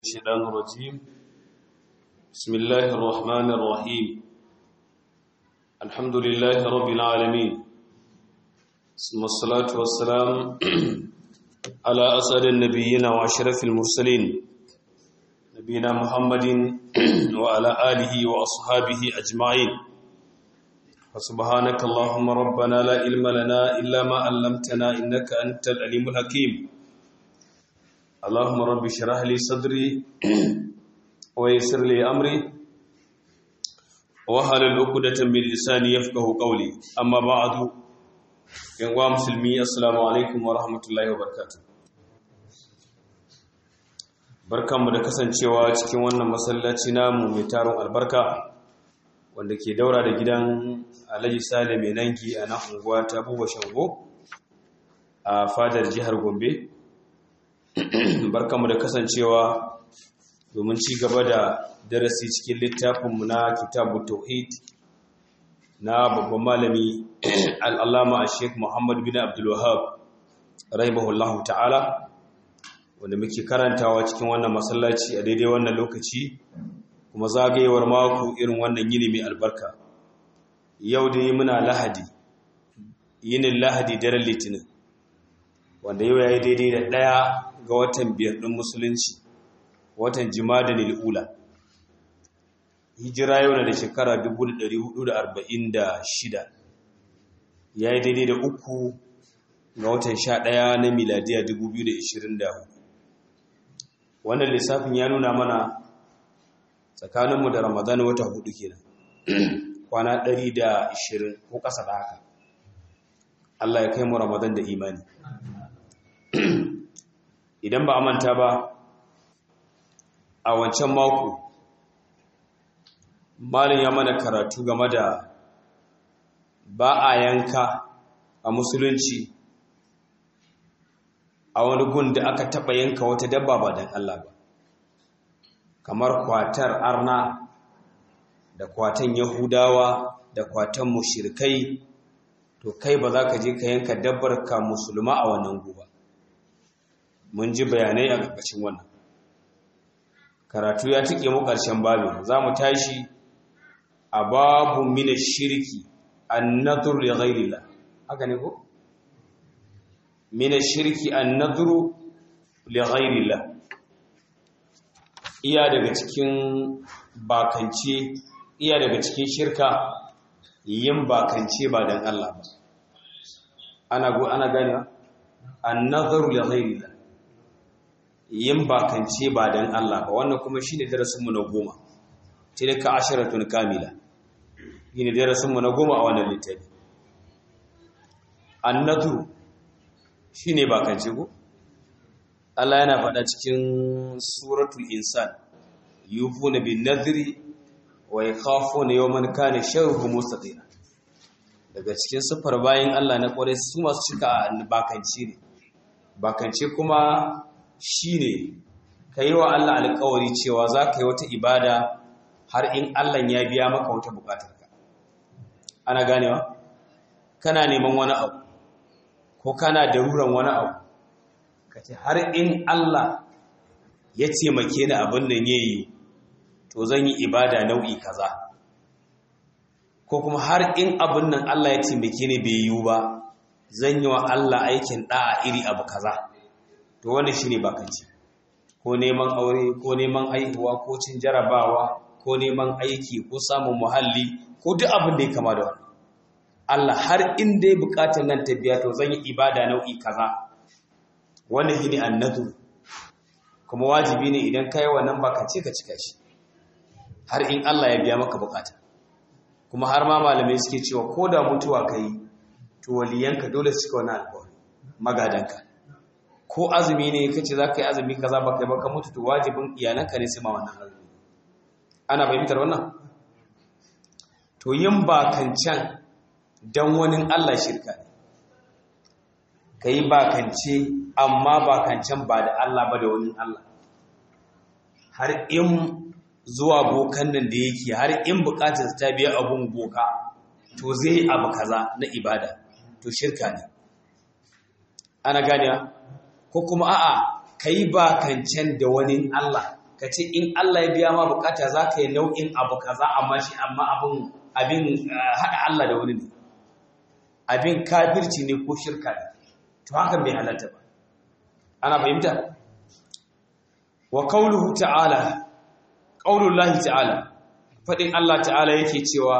الشيطان الرجيم بسم الله الرحمن الرحيم الحمد لله رب العالمين ثم الصلاة والسلام على أسعد النبيين وأشرف المرسلين نبينا محمد وعلى آله وأصحابه أجمعين فسبحانك اللهم ربنا لا علم لنا إلا ما علمتنا إنك أنت العليم الحكيم اللهم رب اشرح لي صدري ويسر لي امري واحلل عقدة من لساني يفقهوا قولي اما بعد يا مسلمي السلام عليكم ورحمه الله وبركاته barkanmu da kasancewa cikin wannan masallaci namu mai taron albarka wanda ke daura da gidan Alhaji Sale mai nanki a nan unguwa ta Buba Shango a fadar jihar Gombe barkanmu da kasancewa domin ci gaba da darasi cikin littafinmu na kitabu tauhid na babban malami al'allama a sheik muhammad bin abdullahab rahimahullahu ta'ala wanda muke karantawa cikin wannan masallaci a daidai wannan lokaci kuma zagayewar mako irin wannan yini mai albarka yau dai muna lahadi yinin lahadi daren litinin wanda yau ya yi daidai da ɗaya ga watan biyar ɗin musulunci watan jimada ula hijira yau na da shekara 1446 ya yi daidai da uku ga watan sha ɗaya na miladiya 2024 wannan lissafin ya nuna mana tsakaninmu da ramadan wata hudu kenan kwana 120 ko ƙasa da haka Allah ya kai mu ramadan da imani idan ba a manta ba a wancan mako malin ya mana karatu game da ba a yanka a musulunci a wani gun da aka taɓa yanka wata dabba ba don Allah ba kamar kwatar arna da kwatan yahudawa da kwatan mushirkai to kai ba za ka je ka yanka dabbar ka musulma a wannan guba mun ji bayanai a ƙarƙashin wannan karatu ya tike mu ƙarshen babin za mu tashi a babu mina shirki an nadur li ghairillah haka ne ko mina shirki an naduru li ghairillah iya daga cikin bakance iya daga cikin shirka yin bakance ba dan Allah ba ana go ana gane an naduru li ghairillah yin bakance ba don Allah ba wannan kuma shi ne darasinmu na goma tilka ashiratun kamila shi ne darasinmu na goma a wannan littafi annatu shi ne bakance ko Allah yana faɗa cikin suratul insan yufuna bin nadri wa yakhafuna yawman kana sharruhu mustatira daga cikin sufar bayan Allah na kware su masu cika bakance ne bakance kuma shi ne ka yi wa Allah alkawari cewa za ka yi wata ibada har in Allah ya biya maka wata bukatarka ana ganewa kana neman wani abu ko kana daruran wani abu ka ce har in Allah ya taimake ni abin nan ya yi to zan yi ibada nau'i kaza ko kuma har in abin nan Allah ya taimake ni bai yiwu ba zan yi wa Allah aikin da'a iri abu kaza to wannan shine bakanci ko neman aure ko neman haihuwa ko cin jarabawa ko neman aiki ko samun muhalli ko duk abin da ya kama da wannan Allah har in dai bukatar nan ta biya to zan yi ibada nau'i kaza wannan shine annadu kuma wajibi ne idan kai wannan bakance ka cika shi har in Allah ya biya maka bukata kuma har ma malamai suke cewa ko da mutuwa kai to waliyanka dole su cika wannan alƙawari magadanka ko azumi ne kace za ka yi azumi kaza ba kai ba ka mutu to wajibin iyalanka ne sai ma wannan azumi ana fahimtar wannan to yin bakancan dan wani Allah shirka ne kai bakance amma bakancan ba da Allah ba da wani Allah har in zuwa bokan nan da yake har in bukatar ta biya abun boka to zai abu kaza na ibada to shirka ne ana ganewa ko kuma a'a ka yi bakancen da wani Allah ka ce in Allah ya biya ma bukata za ka yi nau'in abu kaza amma shi amma abin abin haɗa Allah da wani ne abin kafirci ne ko shirka ne to hakan bai halatta ba ana fahimta wa qauluhu ta'ala qaulullahi ta'ala fadin Allah ta'ala yake cewa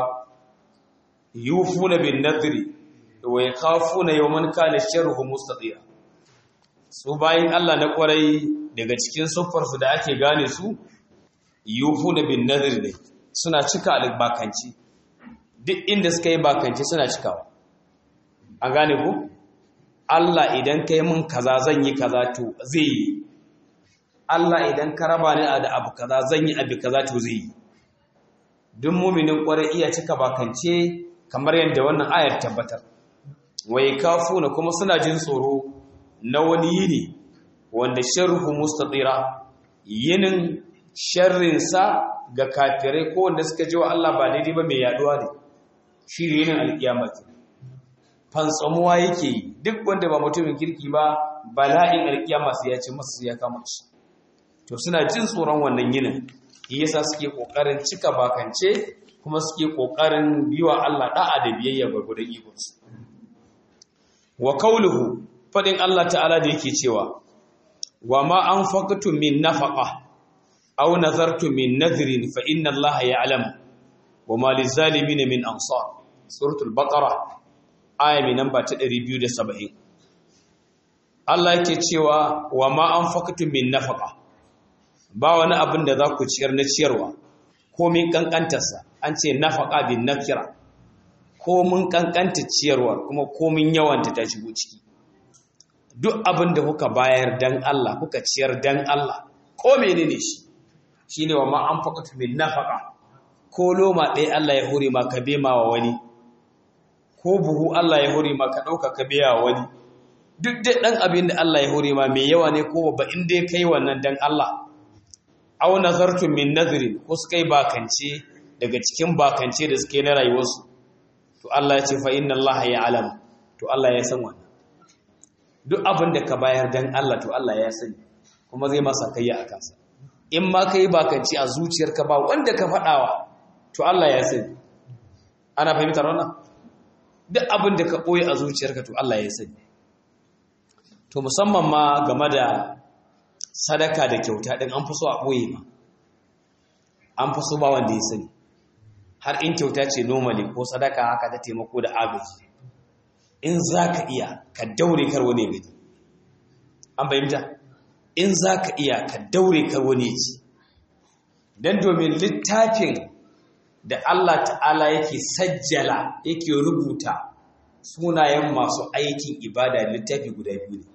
yufuna bin nadri wa yakhafuna yawman kana sharruhu mustatira su bayin Allah na kwarai daga cikin siffarsu da ake gane su yufuna bin nadri ne suna cika albakanci duk inda suka yi bakanci suna cikawa an gane ku Allah idan kai mun kaza zan yi kaza to zai yi Allah idan ka raba ni da abu kaza zan yi abu kaza to zai yi duk muminin kwarai iya cika bakance kamar yadda wannan ayar tabbatar wai kafuna kuma suna jin tsoro na wani yini wanda sharhu mustatira yinin sharrinsa ga kafirai ko wanda suka ji wa Allah ba daidai ba mai yaduwa ne shi ne yinin alkiyama ke fantsamuwa yake yi duk wanda ba mutumin kirki ba bala'in alkiyama su ya ce masu ya kama shi to suna jin tsoron wannan yinin yasa suke kokarin cika bakance kuma suke kokarin biwa Allah da'a da biyayya gurgurdan ikonsu wa kauluhu fadin Allah ta'ala da yake cewa wa ma anfaqtum min nafaqa aw nazartum min nadhrin fa inna Allah ya'lam wa ma lizalimin min ansar suratul baqara aya mai namba ta 270 Allah yake cewa wa ma anfaqtum min nafaqa ba wani abin da za ku ciyar na ciyarwa ko min kankantarsa an ce nafaqa bin nakira ko mun kankanta ciyarwar kuma komin yawanta ta shigo ciki duk abin da kuka bayar dan Allah kuka ciyar dan Allah ko menene shi shine wa ma anfaqatu min nafaqa ko loma ɗaya Allah ya hore ma ka bema wa wani ko buhu Allah ya hore ma ka ɗauka ka biya wa wani duk da ɗan abin da Allah ya hore ma mai yawa ne ko babba in dai kai wannan dan Allah aw nazartum min nadhrin ko suka yi bakance daga cikin bakance da suke na rayuwarsu to Allah ya ce fa inna Allah ya alam to Allah ya san wannan duk abin da ka bayar dan Allah to Allah ya sani kuma zai masa kayya a kansa in ma kai bakanci a zuciyarka ba wanda ka faɗawa to Allah ya sani ana fahimtar wannan duk abin da ka ɓoye a zuciyarka to Allah ya sani to musamman ma game da sadaka da kyauta ɗin an fi so a ɓoye ma an fi so ba wanda ya sani har in kyauta ce normally ko sadaka haka ta taimako da agaji in za ka iya ka daure kar wani gani an bayyanta in za ka iya ka daure kar wani ci don domin littafin da Allah ta'ala yake sajjala yake rubuta sunayen masu aikin ibada littafi guda biyu ne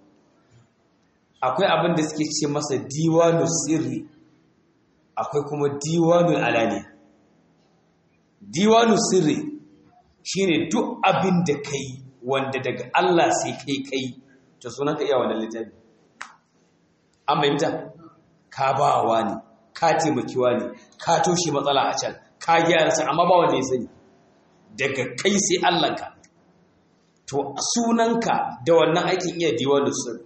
akwai abin da suke ce masa diwanu sirri akwai kuma diwanu alaniya diwanu sirri shine duk abin da kai wanda daga Allah sai kai kai to sunanka iya wannan littafi an bayyanta ka bawa ne ka taimakiwa ne ka toshe matsala a can ka gyara sa amma ba wanda ya sani daga kai sai Allah ka to sunanka da wannan aikin iya diwanu sirri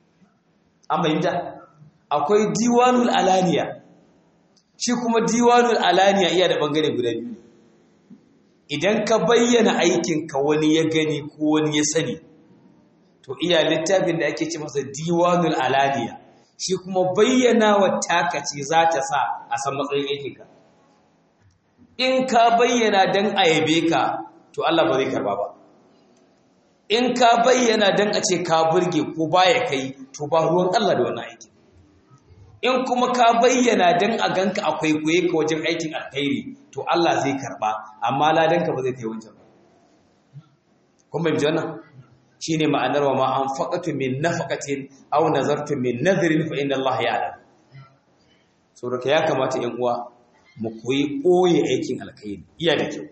an bayyanta akwai diwanul alaniya shi kuma diwanul alaniya iya da bangare guda biyu idan ka bayyana aikinka wani ya gani ko wani ya sani to iya littafin da ake ce masa diwanul alaniya shi kuma bayyana wa takaci za ta sa a san matsayin aikinka in ka bayyana don a yabe ka to Allah ba zai karba ba in ka bayyana don a ce ka burge ko baya kai to ba ruwan Allah da wannan aikin in kuma ka bayyana don a ganka a kwaikwaye ka wajen aikin alkhairi to Allah zai karba amma ladanka ba zai kai wancan ba kun bai wannan shine ma'anar wa ma anfaqatu min nafaqatin aw nazartu min nadhrin fa inna Allah ya'lam saboda ya kamata 'yan uwa mu koyi koyi aikin alkhairi iya da kyau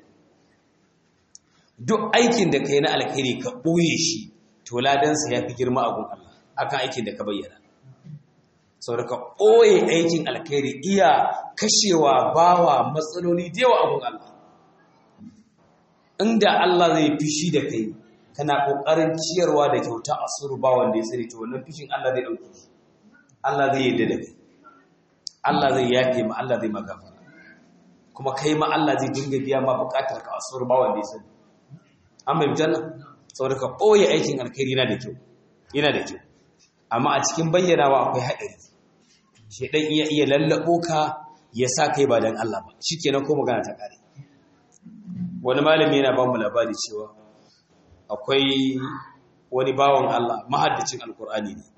duk aikin da kai na alkhairi ka boye shi to ladansa ya fi girma a gun Allah akan aikin da ka bayyana saboda ka ɓoye aikin alkhairi iya kashewa bawa matsaloli da yawa abun Allah inda Allah zai fishi da kai kana ƙoƙarin ciyarwa da kyauta a suru ba wanda ya sani to wannan fishin Allah zai ɗauke shi Allah zai yadda da kai Allah zai yafe ma Allah zai magafara kuma kai ma Allah zai dinga biya ma bukatar ka asuwar bawan da ya sani an bai janna saboda ka ɓoye aikin alkhairi yana da kyau yana da kyau amma a cikin bayyanawa akwai haɗari shedan iya iya lallabo ka ya sa kai ba dan Allah ba shikenan ko magana ta kare wani malami yana ba mu labari cewa akwai wani bawan Allah mahaddacin alkur'ani ne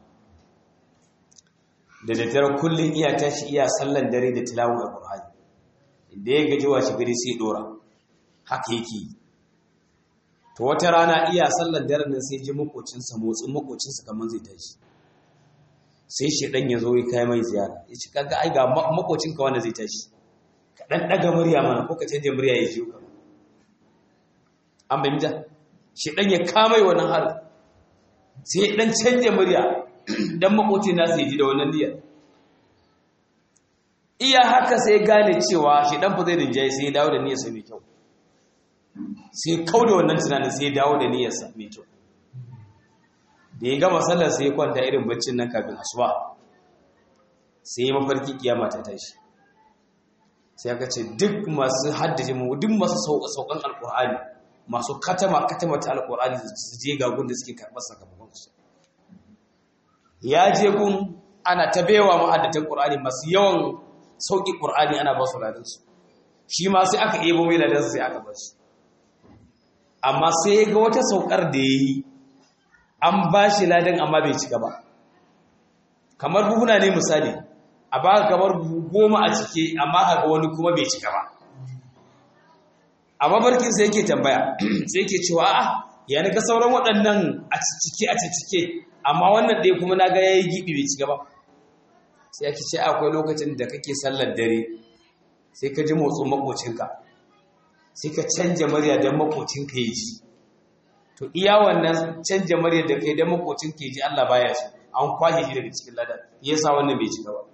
da daddare kullum iya tashi iya sallan dare da tilawun alkur'ani da ya gaji washe gari sai dora haka yake yi to wata rana iya sallan dare nan sai ji makocinsa motsin makocinsa kamar zai tashi sai shedan ya zo ya kai mai ziyara ya ci kaga ai ga makocinka wanda zai tashi ka dan daga murya mana ko ka canje murya ya ji ka an bayyana shedan ya kamai wannan har sai dan canje murya dan makocin nasu ya ji da wannan niyyar iya haka sai gane cewa shedan fa zai rinjaye sai ya dawo da niyyarsa mai kyau sai kau da wannan tunanin sai ya dawo da niyyarsa mai kyau da ya gama sallar sai ya kwanta irin baccin nan kafin asuba sai ya mafarki kiyama ta tashi sai aka ce duk masu haddace mu duk masu saukan alkur'ani masu katama katama ta alkur'ani su je ga gun da suke karɓar sakamakon su ya je gun ana ta baiwa mahaddatan qur'ani masu yawan sauki qur'ani ana ba su ladan su shi ma sai aka ebo mai ladan sai aka ba shi amma sai ya ga wata saukar da yayi an ba shi ladan amma bai cika ba kamar buhuna ne misali a ba kamar goma a cike amma ga wani kuma bai cika ba a mabarkin sai yake tambaya sai yake cewa a'a ya ga sauran waɗannan a cike a cike amma wannan ɗaya kuma na ga yayi gibi bai cika ba sai ake ce akwai lokacin da kake sallar dare sai ka ji motsin makocinka sai ka canja murya don makocinka ya ji to iya wannan canja murya da kai don makocinka ya ji Allah baya so an kwashe shi daga cikin ladan yasa wannan bai cika ba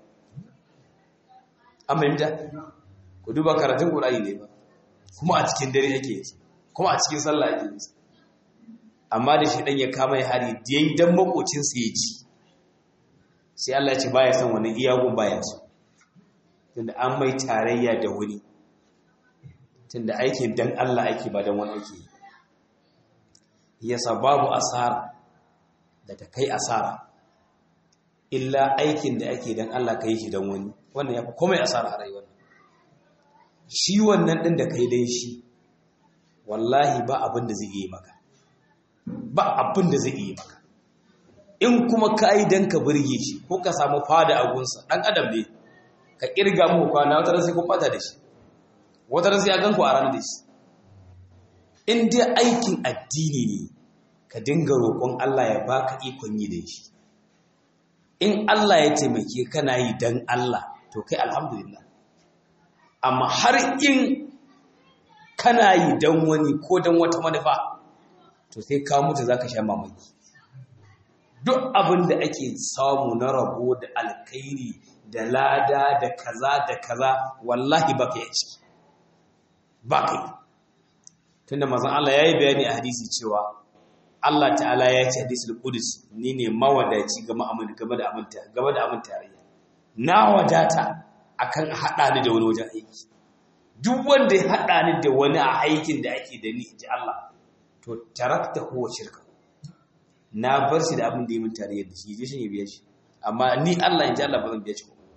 an fahimta ku duba karatun ƙur'ani ne ba kuma a cikin dare ake yi kuma a cikin sallah ake yi amma da shi ɗan ya kama ya hari da yayi dan makocinsa ya ci sai Allah ya ce baya son wani iyagun baya so tunda an mai tarayya da wani tunda aikin dan Allah ake ba dan wani ake yi yasa babu asara da ta kai asara illa aikin da ake dan Allah ka yi shi dan wani wannan ya fi komai asara a rayuwar shi wannan ɗin da kai dai shi wallahi ba abin da zai yi maka ba abin da zai yi maka in kuma ka yi don ka birge shi ko ka samu fada a gunsa ɗan adam ne ka ƙirga mu kwana wata sai kun ɓata da shi wata sai a ganku a ranar da shi in dai aikin addini ne ka dinga roƙon Allah ya baka ikon yi da shi in Allah ya taimake kana yi don Allah to kai alhamdulillah amma har in kana yi don wani ko don wata manufa to sai ka mutu za ka sha mamaki duk abin da ake samu na rabo da alkairi da lada da kaza da kaza wallahi ba ka yi ciki ba ka yi tunda mazan Allah ya yi bayani a hadisi cewa Allah ta'ala ya ce hadisul qudus ni ne mawadaci game da aminta game da aminta tarayya na wadata akan haɗa ni da wani wajen aiki duk wanda ya haɗa ni da wani a aikin da ake da ni ji Allah to tarakta huwa shirka na bar shi da abin da yi min tare da shi je shi ne biya shi amma ni Allah in ji Allah ba zan biya shi ko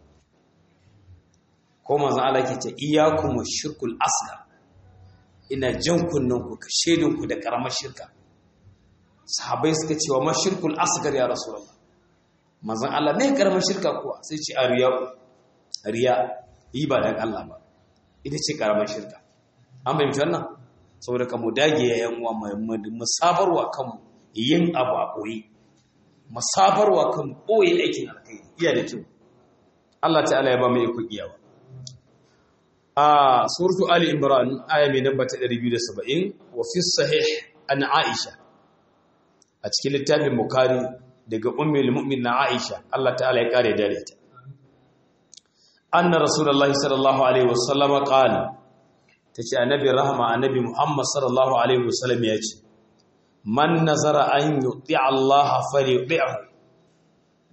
ko manzon Allah ke ce iyyakum shirkul asghar ina jan kunnen ku ka shedin ku da karamar shirka sahabbai suka ce wa mashirkul asghar ya rasulullah manzon Allah ne karamar shirka kuwa sai ce a riya riya yi ba dan Allah ba ita ce karamar shirka an fahimci wannan saboda ka mu dage yayan uwa mu sabarwa kanmu yin abu a koyi mu sabarwa kanmu koyi aikin alkai iya da kyau Allah ta'ala ya ba mu iko iyawa a suratu ali imran aya mai namba ta 270 wa fi sahih an aisha a cikin littafin bukari daga ummul mu'min na aisha Allah ta'ala ya kare dare ta anna rasulullahi sallallahu alaihi wasallam qala tace annabi rahama annabi muhammad sallallahu alaihi wasallam ya ce man nazara an yuti Allah falyuti'hu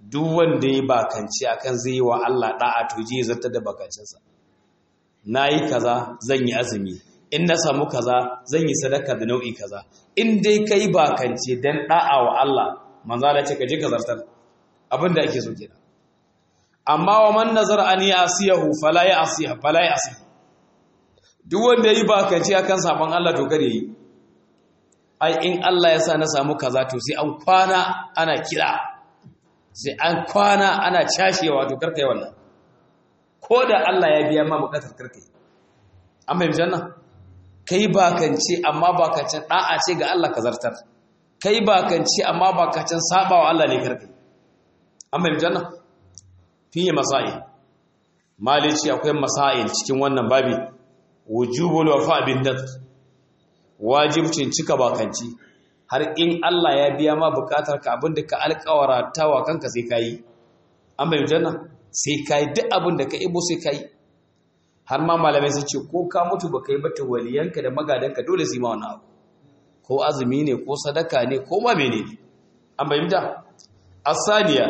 duk wanda ya bakanci akan zai yi wa Allah da'a to je zartar da bakancinsa nayi kaza zan yi azumi in na samu kaza zan yi sadaka da nau'i kaza in dai kai bakance dan da'a wa Allah manzo Allah ce ka je ka zartar abinda ake so kenan amma wa man nazar an yasiyahu fala yasiha fala yasiha duk wanda yi bakance akan sabon Allah to kare yi ai in Allah ya sa na samu kaza to sai an kwana ana kira sai an kwana ana cashewa to karka yi wannan ko da Allah ya biya ma bukatar karka yi an bai janna kai bakance amma bakancin da'a ce ga Allah ka zartar kai bakance amma bakancin sabawa Allah ne karka yi an bai janna fiye masail malici akwai masail cikin wannan babi wujubul wafa bin nadr wajibcin cika bakanci har in Allah ya biya ma bukatar ka abinda ka alƙawarta wa kanka sai kai an bai janna sai kai duk abinda ka ibo sai kai har ma malamai sun ce ko ka mutu baka yi bata waliyanka da magadanka dole su yi ma wannan abu ko azumi ne ko sadaka ne ko ma menene an bai mita asaniya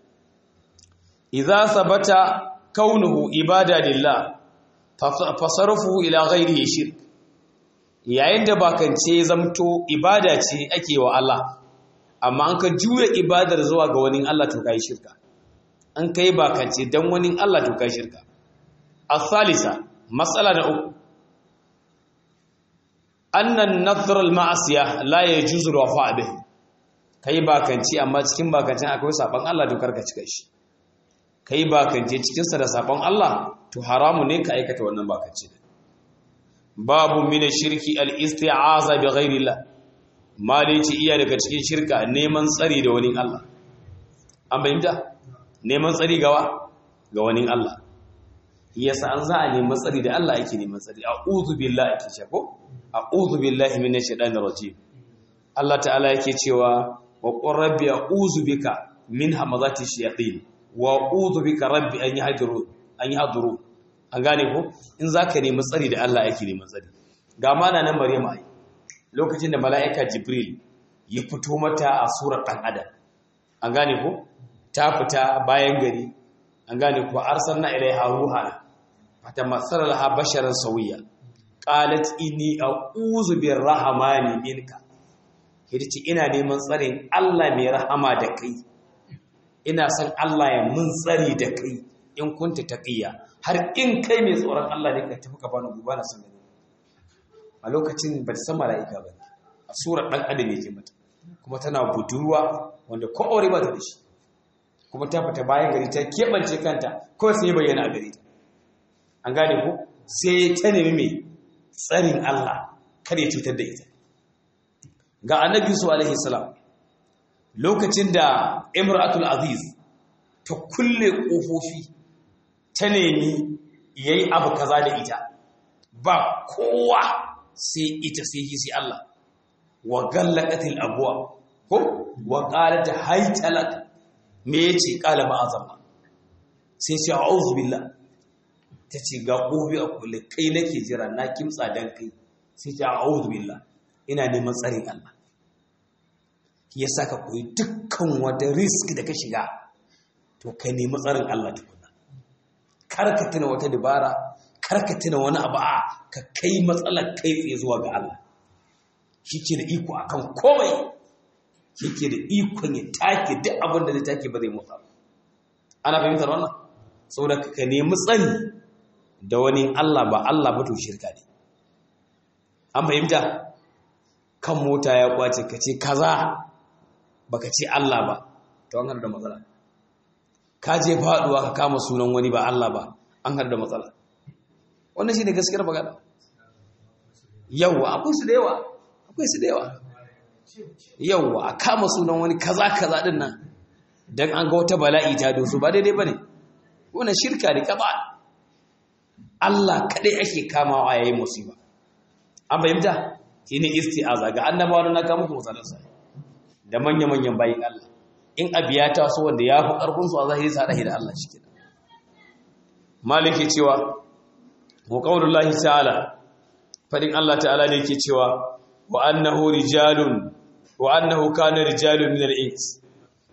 idza sabata kaunuhu ibada lillah fasarfuhu ila ghairihi shirk yayin da bakance zamto ibada ce ake wa Allah amma an ka juya ibadar zuwa ga wani Allah to kai shirka an kai bakance dan wani Allah to kai shirka الثالثة مسألة أخرى أن النظر المعصية لا يجوز الوفاء به kai bakanci amma cikin bakancin akwai sabon Allah dokar ka cika shi kai bakance cikin sa da sabon Allah to haramu ne ka aikata wannan bakanci babu min shirki al-isti'aza bi ghairi Allah malici iya daga cikin shirka neman tsari da wani Allah an bayyana neman tsari gawa ga wani Allah yasa an za a nemi tsari da Allah yake neman tsari a'udhu billahi ake ce ko a'udhu billahi minash shaitanir rajim Allah ta'ala yake cewa wa qur rabbi a'udhu bika min hamazati shayatin wa a'udhu bika rabbi an yahduru an yahduru an gane ko in zaka nemi tsari da Allah yake neman tsari ga mana nan Maryam ai lokacin da mala'ika Jibril ya fito mata a surar dan adam an gane ko ta fita bayan gari an gane ko arsalna ilaiha ruhana fatamassala laha basharan sawiya qalat inni a'udhu birrahmani minka yace ina neman tsarin Allah mai rahama da kai ina son Allah ya mun tsari da kai in kunta taqiya har in kai mai tsoron Allah ne ka tafi ka bani guba na san gani a lokacin ba ta san mala'ika ba a surar dan adam yake mata kuma tana budurwa wanda ko aure ba ta da shi kuma ta fita bayan gari ta keɓance kanta kawai sai bayyana a gari ta an gane ku sai ta nemi mai tsarin Allah kar ya cutar da ita ga annabi su alaihi salam lokacin da imratul aziz ta kulle ƙofofi ta nemi yayi abu kaza da ita ba kowa sai ita sai yi sai Allah wa gallaqatil abwa ko wa qalat haytalak me yace qala ma'azalla sai sai a'udhu billah ta ce ga ƙofi a kulle kai nake jira na kimtsa don kai sai ta a'udhu billah ina neman tsarin Allah ya saka koyi dukkan wata risk da ka shiga to kai nemi tsarin Allah tukuna kar ka tuna wata dabara kar ka tuna wani abu a ka kai matsalar kai tsaye zuwa ga Allah shi ke da iko akan komai shi ke da ikon ya take duk abin da zai take ba zai motsa ana fahimtar wannan saboda ka nemi tsari da wani Allah ba Allah ba to shirka ne an fahimta kan mota ya kwace ka ce kaza baka ce Allah ba to an har da matsala ka je faduwa ka kama sunan wani ba Allah ba an har da matsala wannan shine gaskiyar magana yawa akwai su da yawa akwai su da yawa yawa a kama sunan wani kaza kaza din nan dan an ga wata bala'i ta dosu ba daidai bane wannan shirka ne kaba Allah kadai ake kamawa yayin musiba an fahimta shine isti'aza ga annabawa na ga muku misalansa da manya-manyan bayin Allah in abiya ta so wanda ya fi karfin su a zahiri sa da Allah shike maliki cewa wa qaulullahi ta'ala fadin Allah ta'ala ne yake cewa wa annahu rijalun wa annahu kana rijalun min al-ins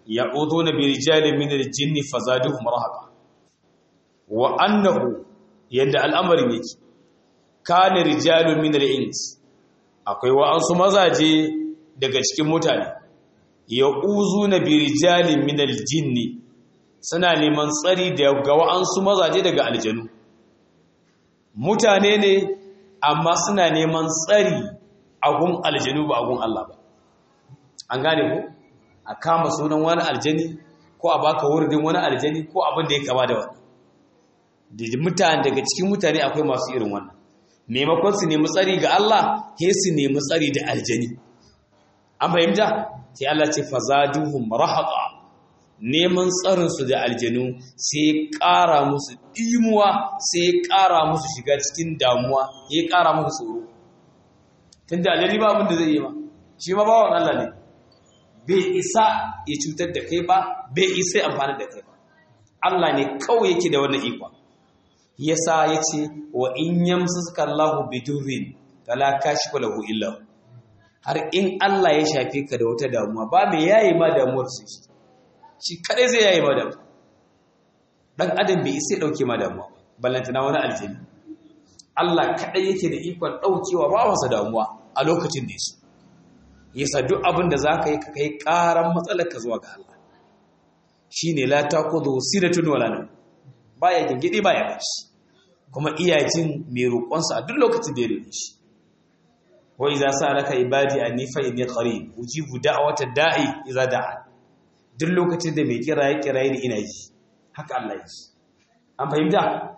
ya'uduna bi rijalin min al-jinni fazaduhum rahaqa wa annahu yadda al'amarin yake kana rijalun min al-ins akwai wa'ansu mazaje daga cikin mutane ya'uzuna bi rijalin min al-jinni suna neman tsari daga wa'ansu mazaje daga aljanu mutane ne amma suna neman tsari a gun aljanu ba a gun Allah ba an gane ko a kama sunan wani aljani ko a baka wuridin wani aljani ko abin da ya kama da wani da mutane daga cikin mutane akwai masu irin wannan maimakon su nemi tsari ga Allah he su nemi tsari da aljani an fahimta sai Allah ce fazaduhum rahaqa neman tsarin su da aljanu sai ƙara musu imuwa sai ƙara musu shiga cikin damuwa ya ƙara musu tsoro tunda aljani ba abin da zai yi ma shi ma bawan Allah ne bai isa ya cutar da kai ba bai isa ya amfani da kai ba Allah ne kawai yake da wannan ikon yasa yace wa in yamsaka Allahu bidurrin fala kashifa lahu illa har in Allah ya shafe ka da wata damuwa ba mai yayi ma damuwar su shi shi kadai zai yayi ma damuwa dan adam bai isa dauke ma damuwa ballantana wani aljini Allah kadai yake da ikon daukewa ba wasa damuwa a lokacin da yaso yasa duk abin da zaka yi ka kai karan matsalar ka zuwa ga Allah shine la taqulu sinatun wala nawm baya gingidi baya bashi kuma iyajin mai roƙonsa a duk lokacin da ya rene shi wa idza sa'alaka ibadi anni fa inni qarib ujibu da'wata da'i idza da'a duk lokacin da mai kira ya kira ni ina ji haka Allah ya ji an fahimta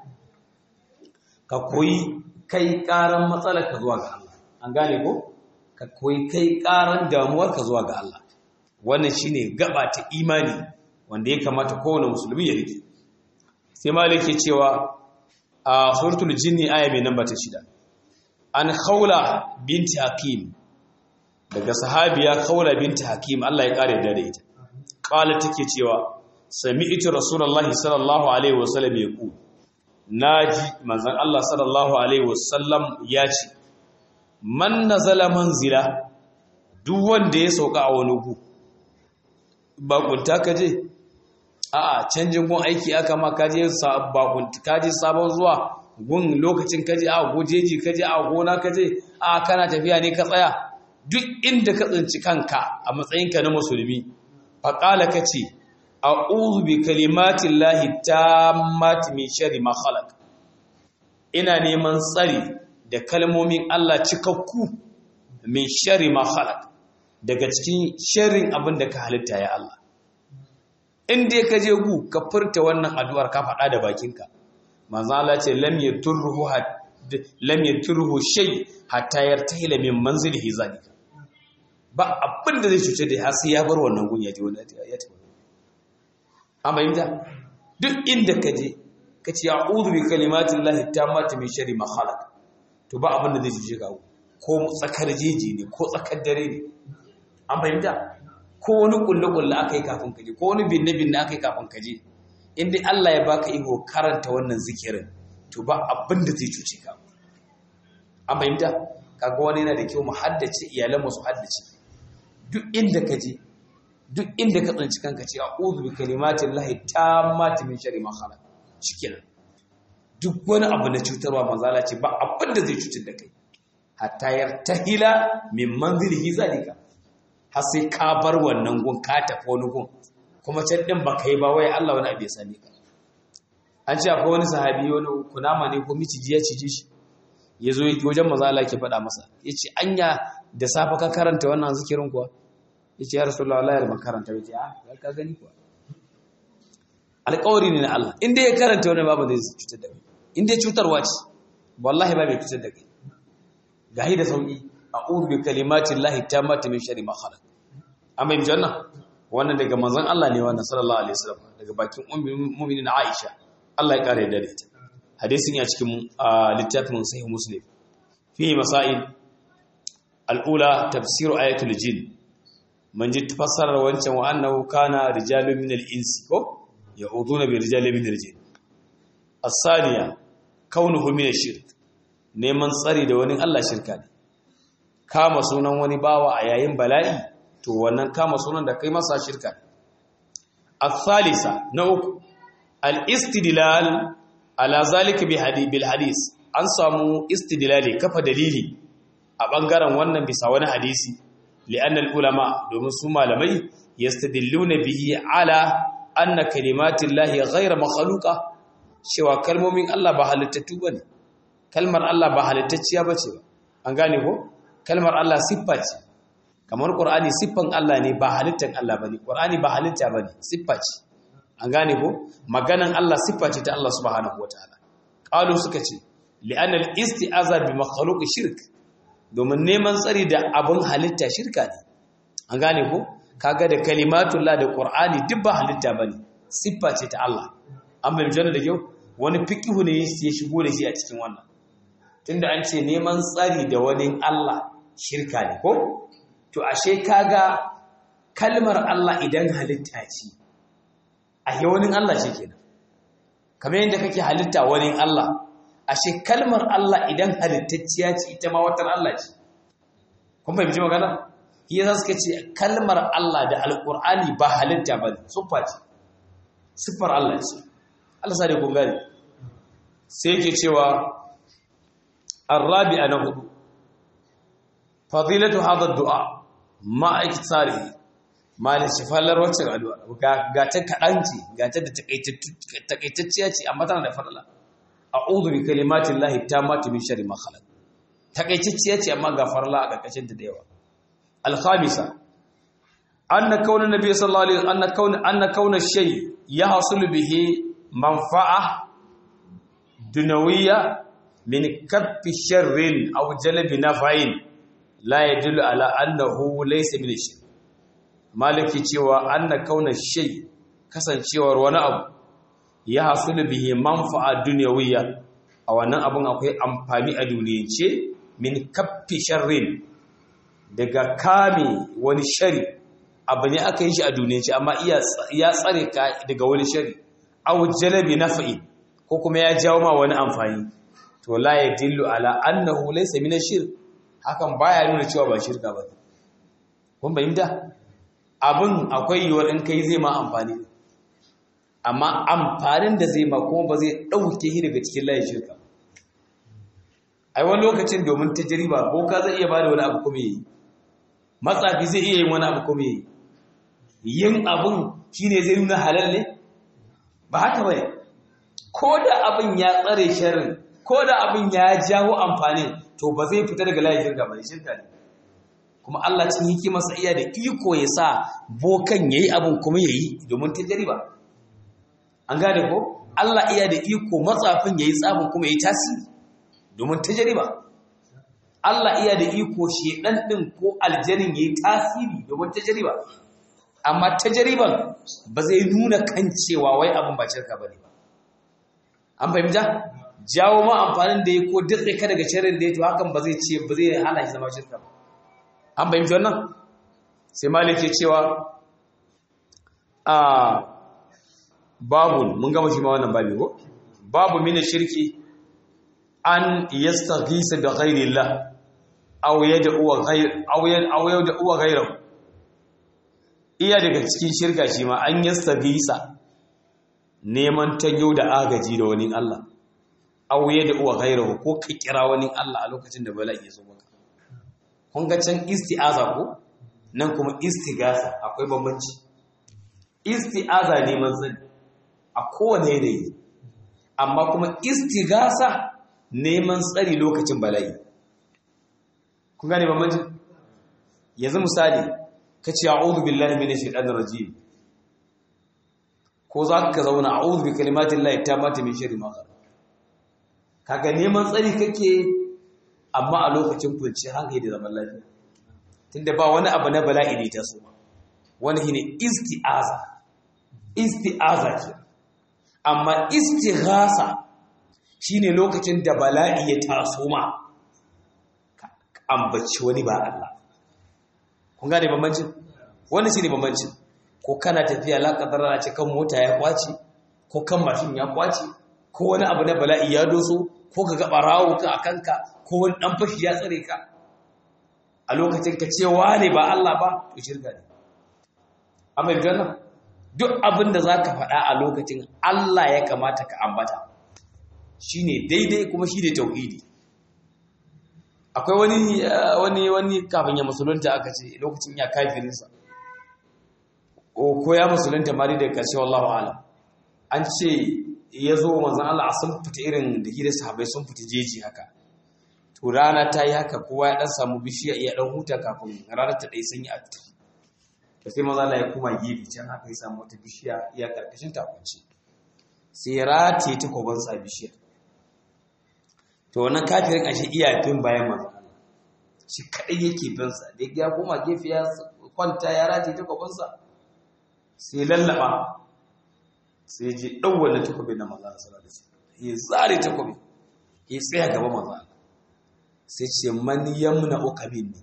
ka koyi kai karan matsalar ka zuwa ga Allah an gane ko ka koyi kai karan damuwar ka zuwa ga Allah wannan shine gaba ta imani wanda ya kamata kowane musulmi ya rike sai malik ke cewa a suratul jinni aya mai namba ta shida an khawla binti hakim daga sahabiya khawla binti hakim Allah ya kare da ita qala take cewa sami'tu rasulullahi sallallahu alaihi wasallam yaqul naji manzon Allah sallallahu alaihi wasallam ya ce man nazala manzila duk wanda ya sauka a wani gu ba kunta kaje a'a canjin gun aiki aka ma kaje bakunta kaje sabon zuwa gun lokacin kaje a gojeji kaje a gona kaje a kana tafiya ne ka tsaya duk inda ka tsinci kanka a matsayinka na musulmi faqala kace a'udhu bi kalimatin lahi tammati min sharri ma khalaq ina neman tsari da kalmomin Allah cikakku min sharri ma khalaq daga cikin sharrin abin da ka halitta ya Allah in dai ka je gu ka furta wannan addu'ar ka faɗa da bakinka manzo Allah ce lam yaturruhu lam yaturruhu shay hatta yartahila min manzilihi zalika ba abin da zai cuce da har sai ya bar wannan gun ya je wani ya tafi amma inda duk inda ka je ka ce a'udhu bi kalimatin lahi tammati min sharri ma khalaq to ba abin da zai cuce ka ko tsakar jeji ne ko tsakar dare ne an fahimta ko wani kulle-kulle aka yi kafin kaje ko wani binne-binne aka yi kafin kaje inda Allah ya baka iko karanta wannan zikirin to ba abin da zai cuce ka an fahimta kaga wani yana da kyau mu haddace iyalan mu su haddace duk inda ka je duk inda ka tsinci kanka ce a'udhu bi kalimatin lahi tammati min sharri ma khalaq shikenan duk wani abu na cutarwa manzala ce ba abin da zai cutar da kai hatta yartahila min manzilihi zalika har sai ka bar wannan gun ka tafi wani gun kuma can din ba ka yi ba wai Allah wani abu ya same ka an ce akwai wani sahabi wani kunama ne ko miciji ya cije shi ya zo wajen maza Allah ke faɗa masa ya ce anya da safe ka karanta wannan zikirin kuwa ya ce ya rasulullah Allah ya karanta ya ce a ka gani kuwa alƙawari ne na Allah inda ya karanta wani babu zai cutar da kai inda ya cutarwa ce wallahi ba mai cutar da kai gahi da sauki a'udhu bi kalimatin lahi tammati min sharri ma khalaq amma in janna wannan daga manzon Allah ne wannan sallallahu alaihi wasallam daga bakin mu'minin Aisha Allah ya kare da ita hadisin ya cikin littafin sahih muslim fi masail al-ula tafsir ayatul jin man ji tafsirar wancan wa annahu kana rijalun min al-ins ko ya'uduna bi rijalin min al-jin as-saniya kaunuhu min ash-shirk neman tsari da wani Allah shirka ne kama sunan wani bawa a yayin bala'i to wannan kama sunan da kai masa shirka الثالثة نوك الاستدلال على ذلك بالحديث an samu istidlali kafa dalili a bangaren wannan bisa wani hadisi li'annal ulama domin su malamai yastadilluna bihi ala anna kalimatillahi ghayra makhluqa cewa kalmomin Allah ba halittattu bane kalmar Allah ba halittacciya bace ba an gane ko kalmar Allah siffa ce kamar Qur'ani siffan Allah ne ba halittan Allah bane Qur'ani ba halitta bane siffa ce an gane ko maganan Allah siffa ce ta Allah subhanahu wataala qalu suka ce li'anna al-isti'aza bi makhluq shirk domin neman tsari da abun halitta shirka ne an gane ko kaga da kalimatullah da Qur'ani duk ba halitta bane siffa ce ta Allah an bayyana da kyau wani fiqhu ne ya shigo da shi a cikin wannan tunda an ce neman tsari da wani Allah shirka ne ko to ashe kaga kalmar Allah idan halitta ce a wani Allah ce kenan kamar yadda kake halitta wani Allah ashe kalmar Allah idan halittacciya ce ita ma watan Allah ce kun fahimci magana shi yasa suka ce kalmar Allah da alqur'ani ba halitta ba ne siffa ce siffar Allah ce Allah sai kun gane sai yake cewa الرابع نهض فضيلة هذا الدعاء ما اكتساره ما لشفالر wacce addu'a ga ta kadanci ga ta da takaitacciya ce amma tana da farla a'udhu bi kalimatillahi tammati min sharri ma khalaq takaitacciya ce amma ga farla a karkashin ta da yawa al-khamisa anna kauna nabiy sallallahu alaihi anna kauna anna kauna shay yahsul bihi manfa'a dunawiyya min kaffi sharrin aw jalbi naf'in la yadullu ala annahu laysa min shay maliki cewa anna kauna shay kasancewar wani abu ya hasulu bihi manfa'a dunyawiyya a wannan abun akwai amfani a duniyance min kaffi sharrin daga kame wani shari abu ne aka yi shi a duniyance amma ya tsare ka daga wani shari aw jalbi naf'in ko kuma ya jawo ma wani amfani to la ya dillu ala annahu laysa min ash-shirk hakan baya nuna cewa ba shirka ba kun bayyana abin akwai yiwuwar in kai zai ma amfani amma amfanin da zai ma kuma ba zai dauke shi daga cikin layin shirka ai wani lokacin domin tajriba boka zai iya bada wani abu kuma yi matsafi zai iya yin wani abu kuma yi yin abun shine zai nuna halal ne ba haka bane ko da abin ya tsare sharrin ko da abin ya jawo amfani to ba zai fita daga layin shirka ba shirka ne kuma Allah cin hikimarsa iya da iko ya sa bokan yayi abin kuma yayi domin tajriba an gane ko Allah iya da iko matsafin yayi tsafin kuma yayi tasiri domin tajriba Allah iya da iko shedan din ko aljanin yayi tasiri domin tajriba amma tajriban ba zai nuna kan cewa wai abin ba shirka bane ba an fahimta jawo ma amfanin da ya ko datse ka daga shirin da ya to hakan ba zai ce ba zai hana shi zama shirka ba an fahimci wannan sai malik ke cewa a babu mun gama shi ma wannan babu ko babu mina shirki an yastaghisa bi ghairillah aw yad'u ghayr aw yad'u ghayrahu iya daga cikin shirka shi ma an yastaghisa neman tanyo da agaji da wani Allah auye da uwa gairahu ko ka kira wani Allah a lokacin da bala'i ya zo maka kun ga can isti'aza ko nan kuma istigasa akwai bambanci isti'aza neman sani a kowane yanayi amma kuma istigasa neman tsari lokacin bala'i kun gane bambanci yanzu misali ka ce a'udhu billahi minash shaitanir rajim ko za ka zauna a'udhu bi kalimatillahi tammati min sharri ma khalaq kaga neman tsari kake amma a lokacin kunci hankali da zaman lafiya tunda ba wani abu na bala'i ne ta so wani shine isti'aza isti'aza ce amma istighasa shine lokacin da bala'i ya taso ma ambaci wani ba Allah kun gane bambancin wani shine bambancin ko kana tafiya la kadara ce kan mota ya kwace ko kan mashin ya kwace ko wani abu na bala'i ya doso ko ka ga barawo ka a kanka ko wani dan fashi ya tsare ka a lokacin ka ce wane ba Allah ba to shirka ne amma idan duk abin da za ka faɗa a lokacin Allah ya kamata ka ambata shi ne daidai kuma shi ne tauhidi akwai wani wani wani kafin ya musulunta aka ce lokacin ya kafirinsa ko ya musulunta mari da ƙarshe wallahu alam an ce ya zo manzan Allah sun fita irin da hira sahabai sun fita jeji haka to rana ta yi haka kowa ya dan samu bishiya ya dan huta kafin ranar ta ɗai sanyi a tafi to sai maza Allah ya kuma gefe can haka ya samu wata bishiya ya karkashin takunci sai ya rataye ta koban sa bishiyar to wannan kafirin ashe iya bin bayan manzan Allah shi kadai yake bin sa da ya koma gefe ya kwanta ya rataye ta koban sa sai lallaba sai ji ɗauwar takobi na maza a salatu ya zare takobi ya tsaya gaba maza sai ce man yamna uka minni